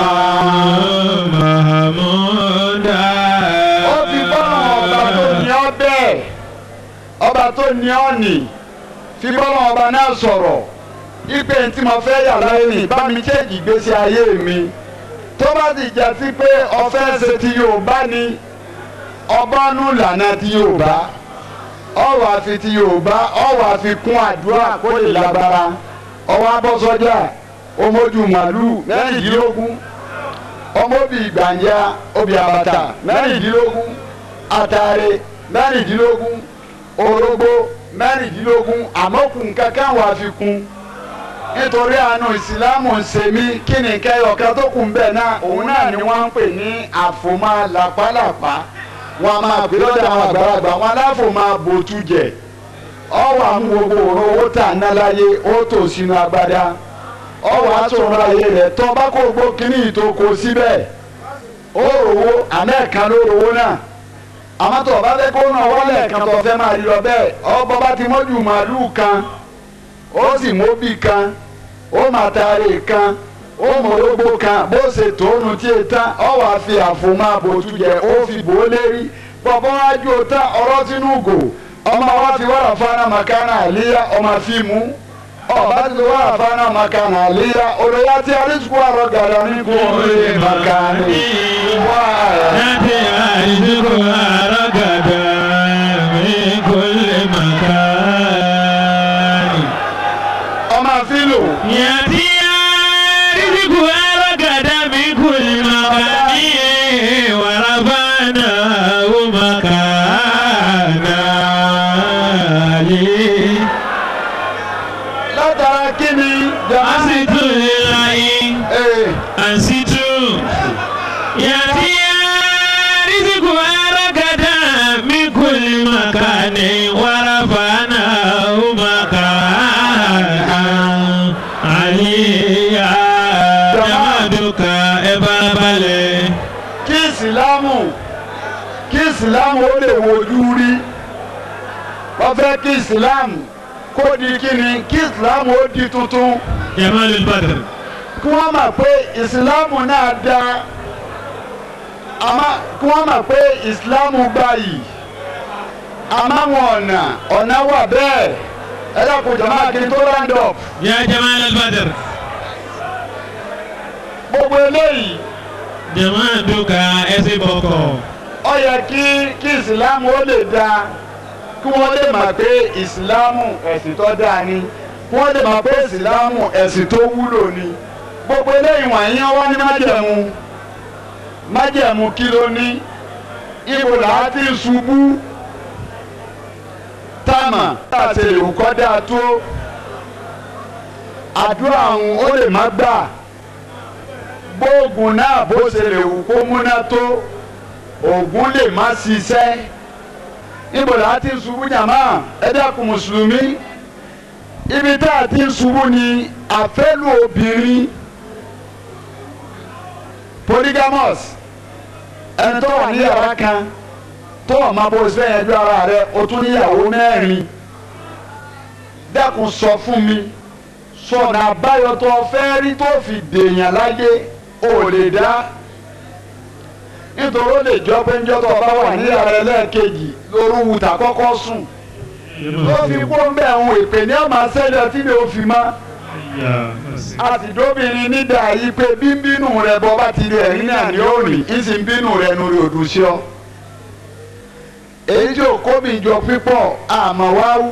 mahamuda. ó fi bọ́lá ọba tó ní ọ bẹ́ẹ̀ ọba tó ní ọ nì fi bọ́lá ọba náà sọ̀rọ̀ ipe tí mo fẹ́ yà láyé mi bá mi kéèkì ìgbésí ayé mi tó bá ti jà sí pé ọfẹ́ ṣe ti Yorùbá ni ọbọ̀nù lànà ti Yorùbá ọwọ́ àfi ti Yorùbá ọwọ́ àfi kún àdúrà kó lè lágbára ọwọ́ abọ́sọ́jà ọmọdù màlúù mẹ́rìndínlógún ọmọbì gbàǹjà obì àbàtà mẹ́rìndínlógún àtàrẹ mẹ́rìndínlógún orógbó mẹ́rìndínlógún àmọ́kùn kankan wà fi kún nítorí àánú ìsìlámù ń ṣe mí kí ni kẹyọkẹ tó kù ń bẹ náà òun náà ni wọ́n ń pè ní àfòmá làpálàpá wọn a máa pè lọ́dọ̀ àwọn àgbàlagbà wọn aláfòmá bòtújẹ ọwọ́ àmú gbogbo òrò owó tà ná láyé ó tò sínú agbádá ọwọ́ àtúnra ayé rẹ̀ tọ́ bá kó gbó kínní ìtòkò síbẹ̀ ó rówó àmẹ́ẹ̀kan ló rówó náà àmọ́ tó o bá fẹ́ kó náà wọlé kan tó fẹ́ máa rí lọ bẹ́ẹ̀ ọbọ̀ bá ti mọ́jú màálùú kan ó sì móbì kan ó máa taari kan ó mọ̀lógbó kan bó ṣe tóónu tí e tán ọ wàá fi àfòmọ́ àbòtú jẹ ó fi bò ó lérí bọ̀bọ̀ wájú o tán ọ̀rọ̀ sínú gò ọmọ wa fi wàrà fana makana àlíyá ọmọ fíìmù ọba ti wàrà fana makana àlíyá olóyà tí arísùkú àrọ gàdá ní kò lè makani wà. láti àìsíkò àràgàdà mi kò lè makani. ọmọ fílò. yàtí àìsíkò àràgàdà mi kò lè makani wàràbànà ó makana lè. látara kí ni jama. asitu ilayi. ee ansitu yati riziki arakada min kulli makani warafana makana aliya jamaduka ebabale. kí ìsìlámù kí ìsìlámù ó lè wojú rí wọ́n fẹ́ kí ìsìlámù kó di kíni kí ìsìlámù ó di tuntun jamalul badr. kí wọ́n mọ̀ pé ìsìlámù náà da àmọ́ kí wọ́n mọ̀ pé ìsìláàmù gbà yìí àmọ́ àwọn ọ̀nà ọ̀nà wà bẹ́ẹ̀ ẹ dákun jọ̀mọ́ kí n tó round up يا جمال البدر gbogbo eléyìí جمال دوكا اسي بوكو ó yẹ kí kí ìsìláàmù ó lè dáa kí wọ́n lè mọ̀ pé ìsìláàmù ẹ̀sìn tó dáa ni kí wọ́n lè mọ̀ pé ìsìláàmù ẹ̀sìn tó wúlò ni gbogbo eléyìí wọ̀nyí wọ́n ní májẹ̀mú májẹ̀mú kí ló ní ibo làá ti ṣubú táàmà tá a ṣe lè wù kọ́ dáa tó àdúrà àwọn ó lè má gbà gbóògùn náà bó ṣe lè wù kó múná tó ògùn lè má ṣiṣẹ́ níbo là á ti ń ṣubú jàmá ẹ dákun mùsùlùmí ibi tá a ti ń ṣubú ni àfẹ́lù obìnrin polygamous ẹni tó wà ní yàrá kan tó wà máa bó ṣe yẹn ju ara rẹ o tún níyàwó mẹ́rin dákun sọ fún mi sọ̀nà àbáyọ tó fẹ́ rí tó fi dèèyàn láyé ò lè dá nítorí ó lè jọ pé njọ́ tó bá wà ní yàrá ẹlẹ́ẹ̀kejì lóru wùtà kọ́kọ́ sùn ló fi kó ń bẹ̀ ń ìpè ní ọmọ sẹ́lẹ̀ tí lè fi mọ́ àtìdóbìnrin nídà yìí pé bí ń bínú rẹ bọ́ bá ti rí ẹ̀rín náà ní òrìn ń sì ń bínú rẹ nu rí òdù sí ọ. èyí tí òkó mi jọ pípọ̀ àmọ́ wá wù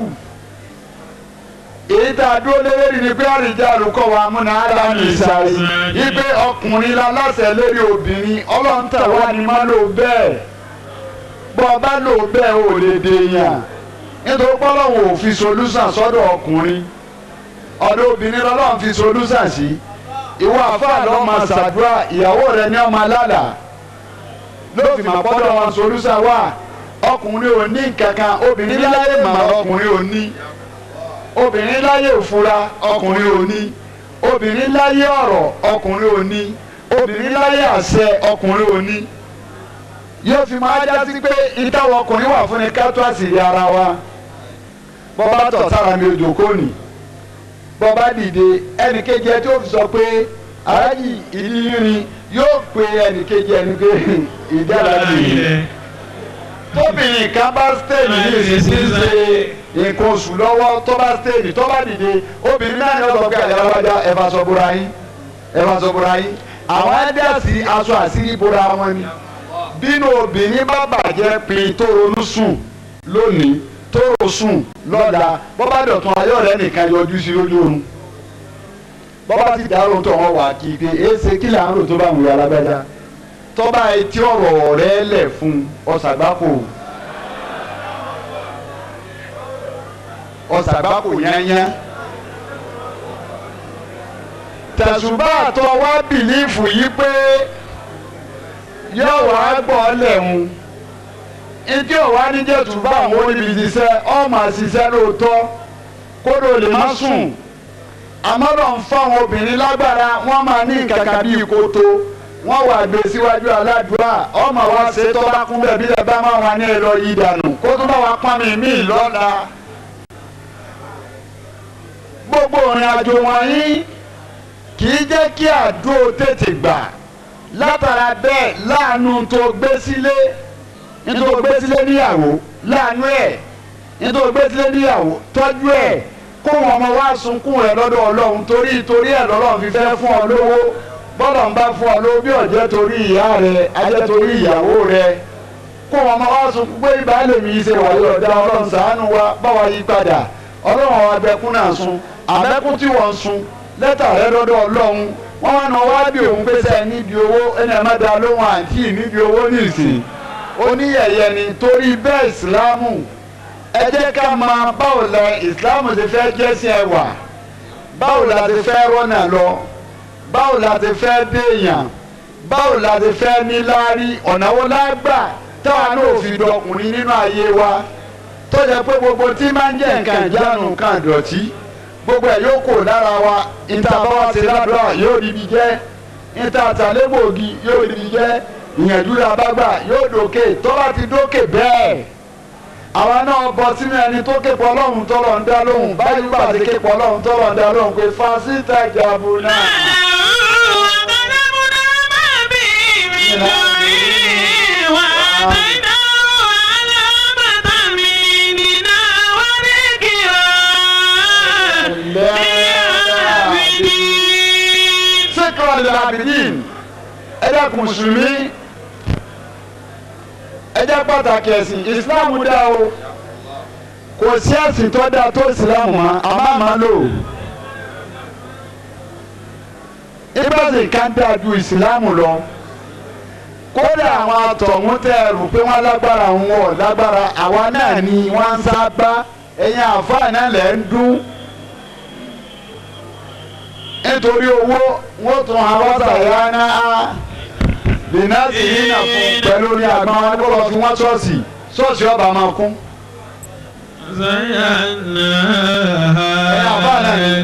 èyí tá a dúró lérí ni pé àrìjà àlùkọ́ wa múna ádámù ìsàlẹ̀ yìí pé ọkùnrin la láṣẹ lérí obìnrin ọlọ́ntà wa ni má lò bẹ́ẹ̀ bọ́ ọ bá lò bẹ́ẹ̀ ò lè dèèyàn nítorí pọ́lọ́wọ́ ò fi solúsàn sọ́dọ̀ ọkùnrin ọ̀dọ̀ obìnrin lọ́lọ́run fi solúsàn sí ìwọ àfáà lọ́ máa ṣàdúrà ìyàwó rẹ ní ọmọ alálà ló fi máa pọ́dọ̀ wọn solúsàn wà ọkùnrin ò ní kankan obìnrin láyé mà ọkùnrin ò ní obìnrin láyé òfura ọkùnrin ò ní obìnrin láyé ọ̀rọ̀ ọkùnrin ò ní obìnrin láyé àṣẹ ọkùnrin ò ní yóò fi máa já sí pé ìtawọ̀ ọkùnrin wà fún ni ká tó àṣírí ara wa bọ́bá tọ̀ sára mi òjò kò ní bọ́bá dìde ẹnìkejì ẹ tó fi sọ pé aráyì ìdíyìnrín yóò pe ẹnìkejì ẹni pé ìdára nìyí tóbìnrin kan bá stéèjì ní ìsinsìnyí ṣe nǹkan oṣù lọ́wọ́ tó bá stéèjì tó bá dìde obìnrin náà ní ọ̀sán pé àyàlábájá ẹ bá sọ bóra yín ẹ bá sọ bóra yín àwọn ẹ̀dẹ́sì aṣọ àṣírí bóra wọn ni bínú obìnrin bá bàjẹ́ pin tó ronú sùn lónìí tó rò sùn lọ́la bọ́bá dọ̀tun ayọ̀ rẹ̀ nìkan yọjú sí lójú oorun bọ́bá ti dárò tó wọn wà kí pé èsè kí là ń rò tó bá wù yà lágbájá tọ́ba etí ọ̀rọ̀ rẹ̀ lẹ̀ fún ọ̀sàgbákò ọ̀sàgbákò yányá tẹ̀sùbá àtọ̀ wá bìlífù yìí pé yóò wá gbọ́ lẹ́hùn ìdí ọ̀wá níjẹ́ tùbá àwọn oníbi ṣiṣẹ́ ọmọ àṣìṣẹ́ lóòótọ́ kódò lè má sùn àmọ́ lọ́n fáwọn obìnrin lágbára wọ́n máa ní ìkàkà bíi kótó wọ́n wà gbé síwájú aládùúrà ọmọ wa ṣe tó bá kún bẹ́ẹ̀ bí ẹ bá máa wà ní ẹ̀rọ yìí dànù kó tó bá wa pọ́n mi mí lọ́la. gbogbo ìrìn àjò wọ̀nyí kì í jẹ́ kí àdó tètè gbà látara bẹ́ẹ̀ láàánú tó gbé sílé nítorí gbé sílé níyàwó láàánú ẹ̀ nítorí gbé sílé níyàwó tọ́jú ẹ̀ kó wọn ọmọ wa sunkún rẹ̀ lọ́dọ̀ ọlọ́run torí torí ẹ̀ lọ́lọ́run fi fẹ́ fún ọ lówó bọ́lọ̀ ń bá fún ọ lówó bí ọ̀jẹ́ torí ìyá rẹ̀ ajẹ́ torí ìyàwó rẹ̀ kó wọn ọmọ wa sunkún pé ìbáàlè mi ṣe wà yóò dá ọlọ́run ṣàánú wa bá wa yí padà ọlọ́run àwọn abẹ́kún náà sun àbẹ́kún tí wọ́n sun lẹ́tà rẹ̀ lọ́dọ̀ ọlọ́run wọ́n wá náà wá bí òun pèsè níbi owó ẹni ẹ̀ má da lóhùn àǹtí níbi owó nìsín oníyẹ̀yẹ ni torí bẹ́ẹ̀ ìsìlámù ẹ jẹ́ ká máa báwo la ìsìlámù ti fẹ́ jẹ́sìn ẹwà báwo la ti fẹ́ rọ́nà lọ báwo la ti fẹ́ déèyàn báwo la ti fẹ́ níláárí ọ̀nà wo la gbà táwa náà fi dọkùnrin nínú ayé wa tó jẹ́ pé gbogbo tí máa ń jẹ́ nǹkan ìjánu nǹkan ìdọ̀tí gbogbo ẹ̀ yóò kò lára wa ìta bá wa ṣe ládùúrà yóò ríbi jẹ́ ìta àtàlẹ́gbòogi yóò ríbi jẹ́ ìyànjú la bá gbà yóò dókè tó bá ti dókè bẹ́ẹ̀ àwa náà bọ sínú ẹni tó ké pọ̀ ọlọ́run tọ́lọ̀ ń dá lóhùn báyìí bá ti ké pọ̀ ọlọ́run tọ́lọ̀ ń dá lóhùn pé fásitì ìjàbù náà. dákun mùsùlùmí ẹ jẹ́ pàtàkì ẹ̀sìn ìsìláàmù dá o kò sí ẹ̀sìn tó dáa tó ìsìláàmù mọ́ àmọ́ àmọ́ lò ìbáṣe kan dáa ju ìsìláàmù lọ kódà àwọn àtọ̀hún tẹ ẹrù pé wọ́n lágbára wọn ò lágbára àwa náà ni wọ́n ń sábà ẹ̀yin àfáà náà lẹ̀ ń dún nítorí owó wọ́n tún àwọn sàyà náà bìnásì yìí nà fún pẹ̀lú ní àgbọn wọn kó lọ fi wọ́n ṣọ́ọ̀ṣì ṣọ́ọ̀ṣì ọba máa kún. زيناها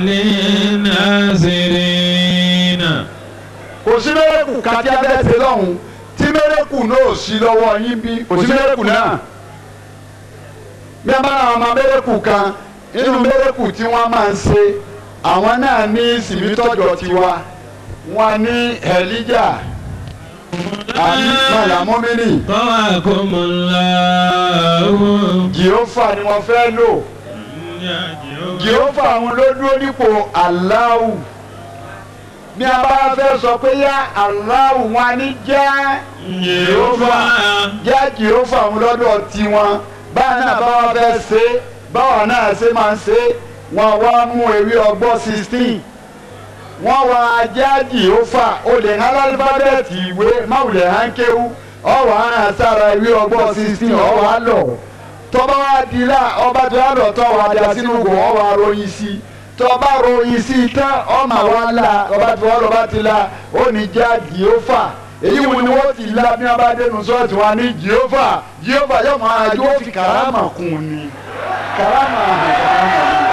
للناظرين kò sí mẹ́rẹ́kù kájí abẹ́sẹ̀ lọ́hùn tí mẹ́rẹ́kù náà ò sí lọ́wọ́ yín bí kò sí mẹ́rẹ́kù náà. bí a bá ra àwọn mẹ́rẹ́kù kan nínú mẹ́rẹ́kù tí wọ́n máa ń ṣe àwọn náà ní sìmítọ́jọ́ tiwa wọn ní ẹ̀líjà àní mọ̀làmọ́mìnì قواكم الله jìófà ni wọ́n fẹ́ lò jìófà àwọn ló dúró nípò aláwù bí a bá fẹ́ sọ pé yá aláwù wọn ní jẹ́ jìófà jẹ́ jìófà àwọn lọ́dọ̀ tiwọn báyìí náà báwa fẹ́ ṣe báwa náà ṣe máa ń ṣe wọn wá mú ewé ọgbọ́n sixteen wọ́n wá ajá jìófà o lè hàn lálífábẹ́ẹ̀tì ìwé máwùlẹ̀ hàn kéwú ọwọ́ hàn sára ìwé ọgbọ́n sixteen ọwọ́ á lọ tọ́ba wa di la ọba tó yà lọ tọ́ wa dà sínú kò ọwọ́ aróyin sí tọ́ba ròyìn sí tán ọmọ wa la ọba tó wà lọ́ba ti la ó ní já jìófà èyí wọn ni wọ́n ti la bí wọ́n bá dénú sọ́ọ̀tì wọn ní jìófà jìófà yóò máa yóò fi kàrámà kún ni kàrámà hàn kàrámà ni.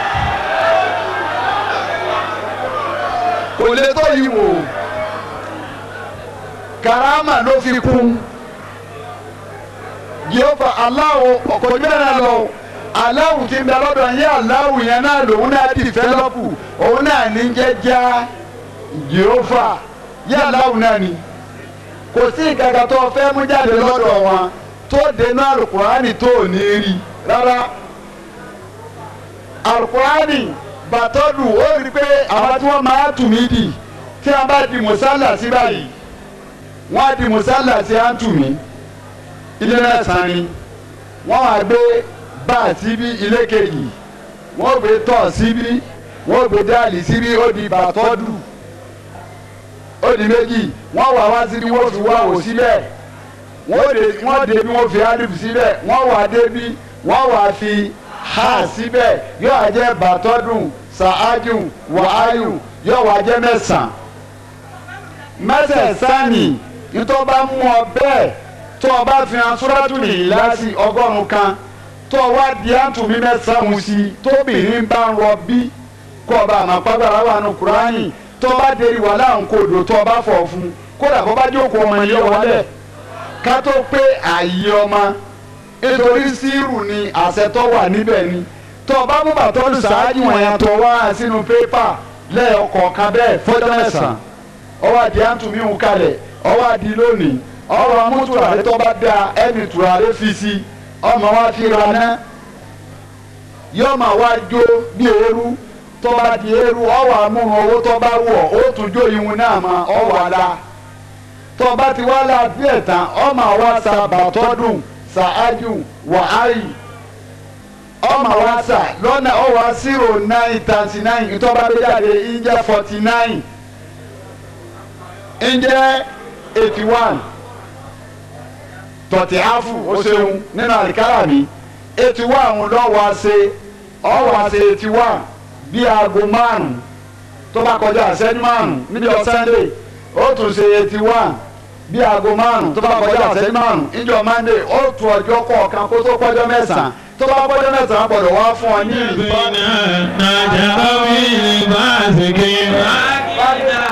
kò lè tó yìí wò karama ló fi kún yehova aláwo ọkọjú náà lọ aláwo ti ń bẹ lọ́dọ̀ yẹn aláwo yẹn náà lòun náà dìfẹ́lọ́pù òun náà ní jẹ́já yehova yẹn aláwo náà ni kò sí ìkàkà tó fẹ́ mú jáde lọ́dọ̀ wọn tó dénú alukurani tó ò ní rí rárá alukurani bàtọ́dù ó rí i pé àwọn tí wọ́n máa tù mí dì tí wọ́n bá di mùsálà sí báyìí wọ́n á di mùsálà sí à ń tù mí ilé mẹ́sàn-án ni wọ́n wá gbé báà síbí ilé kejì wọ́n gbé tọ̀ síbí wọ́n gbé dáàlì síbí ó di bàtọ́dù ó di méjì wọ́n wá wá síbí wọ́n fi wá wò síbẹ̀ wọ́n dé wọ́n dé bí wọ́n fi alif síbẹ̀ wọ́n wá dé bí wọ́n wá fi ha síbẹ̀ yóò wá jẹ́ bàtọ́dùn sàájù wàáyù yóò wá jẹ́ mẹ́sàn-án mẹ́sẹ̀ẹ̀sán ni nítorí bá mú ọ bẹ́ẹ̀ tó o bá fi hàn sóràtù nìyíláàsì ọgọ́rùn-ún kan tó o wá di àtúnmí mẹ́sàn-án sí i tóbìnrin bá ń rọ bí kó o bá àmọ́ pàgbára wà nù kúránì tó o bá deri wà láwọn kòdò tó o bá fọ̀ fún kódà kó bá jókòó ọmọ ilé wọlé ká tó pé ààyè ọmọ nítorí sírù ni àṣẹ tó wà níbẹ̀ ni tó o bá mú bàtọ́lù ṣáájú wọn yẹn tó wá sínú pépà lẹ́ẹ̀kọ̀ọ̀kan bẹ́ẹ̀ fọ́jọ́ mẹ́sàn-án ọwọ́ àdì àtúnmí ń kalẹ̀ ọwọ́ àdì lónìí ọwọ́ amútùràrí tó bá da ẹni tùràrí fi si ọmọ wa fi ra ná yóò máa wá jó bí eérú tó bá di eérú ọwọ́ amúrun owó tó bá wọ̀ ó tún jó ihun náà mọ́ ọwọ́ àlá tó bá ti wá la díẹ̀ tán ọmọ wa sa bàtọ́dún sàájú wàhálì ọmọ wa sà lọ́nà ọwọ́ zero nine thirty nine ìtọ́ba gbé jáde ìjẹ́ forty nine ǹjẹ́ eighty one tọ̀tí áfù ó ṣeun nínú àríkárà mi eighty one lọ́wọ́ ṣe ọwọ́ ṣe eighty one bí aago márùn-ún tó bá kọjá àṣẹ́jú márùn-ún níjọ́ sunday ó tún ṣe eighty one bí aago márùn-ún tó bá kọjá àṣẹ́jú márùn-ún níjọ́ monday ó tún ọjọ́ kọ̀ọ̀kan kó tó kọjọ́ mẹ́sàn-án tó bá kọjọ́ mẹ́sàn-án gbọ́dọ̀ wá fún ọ ní ìlú. نجا من الفاسقين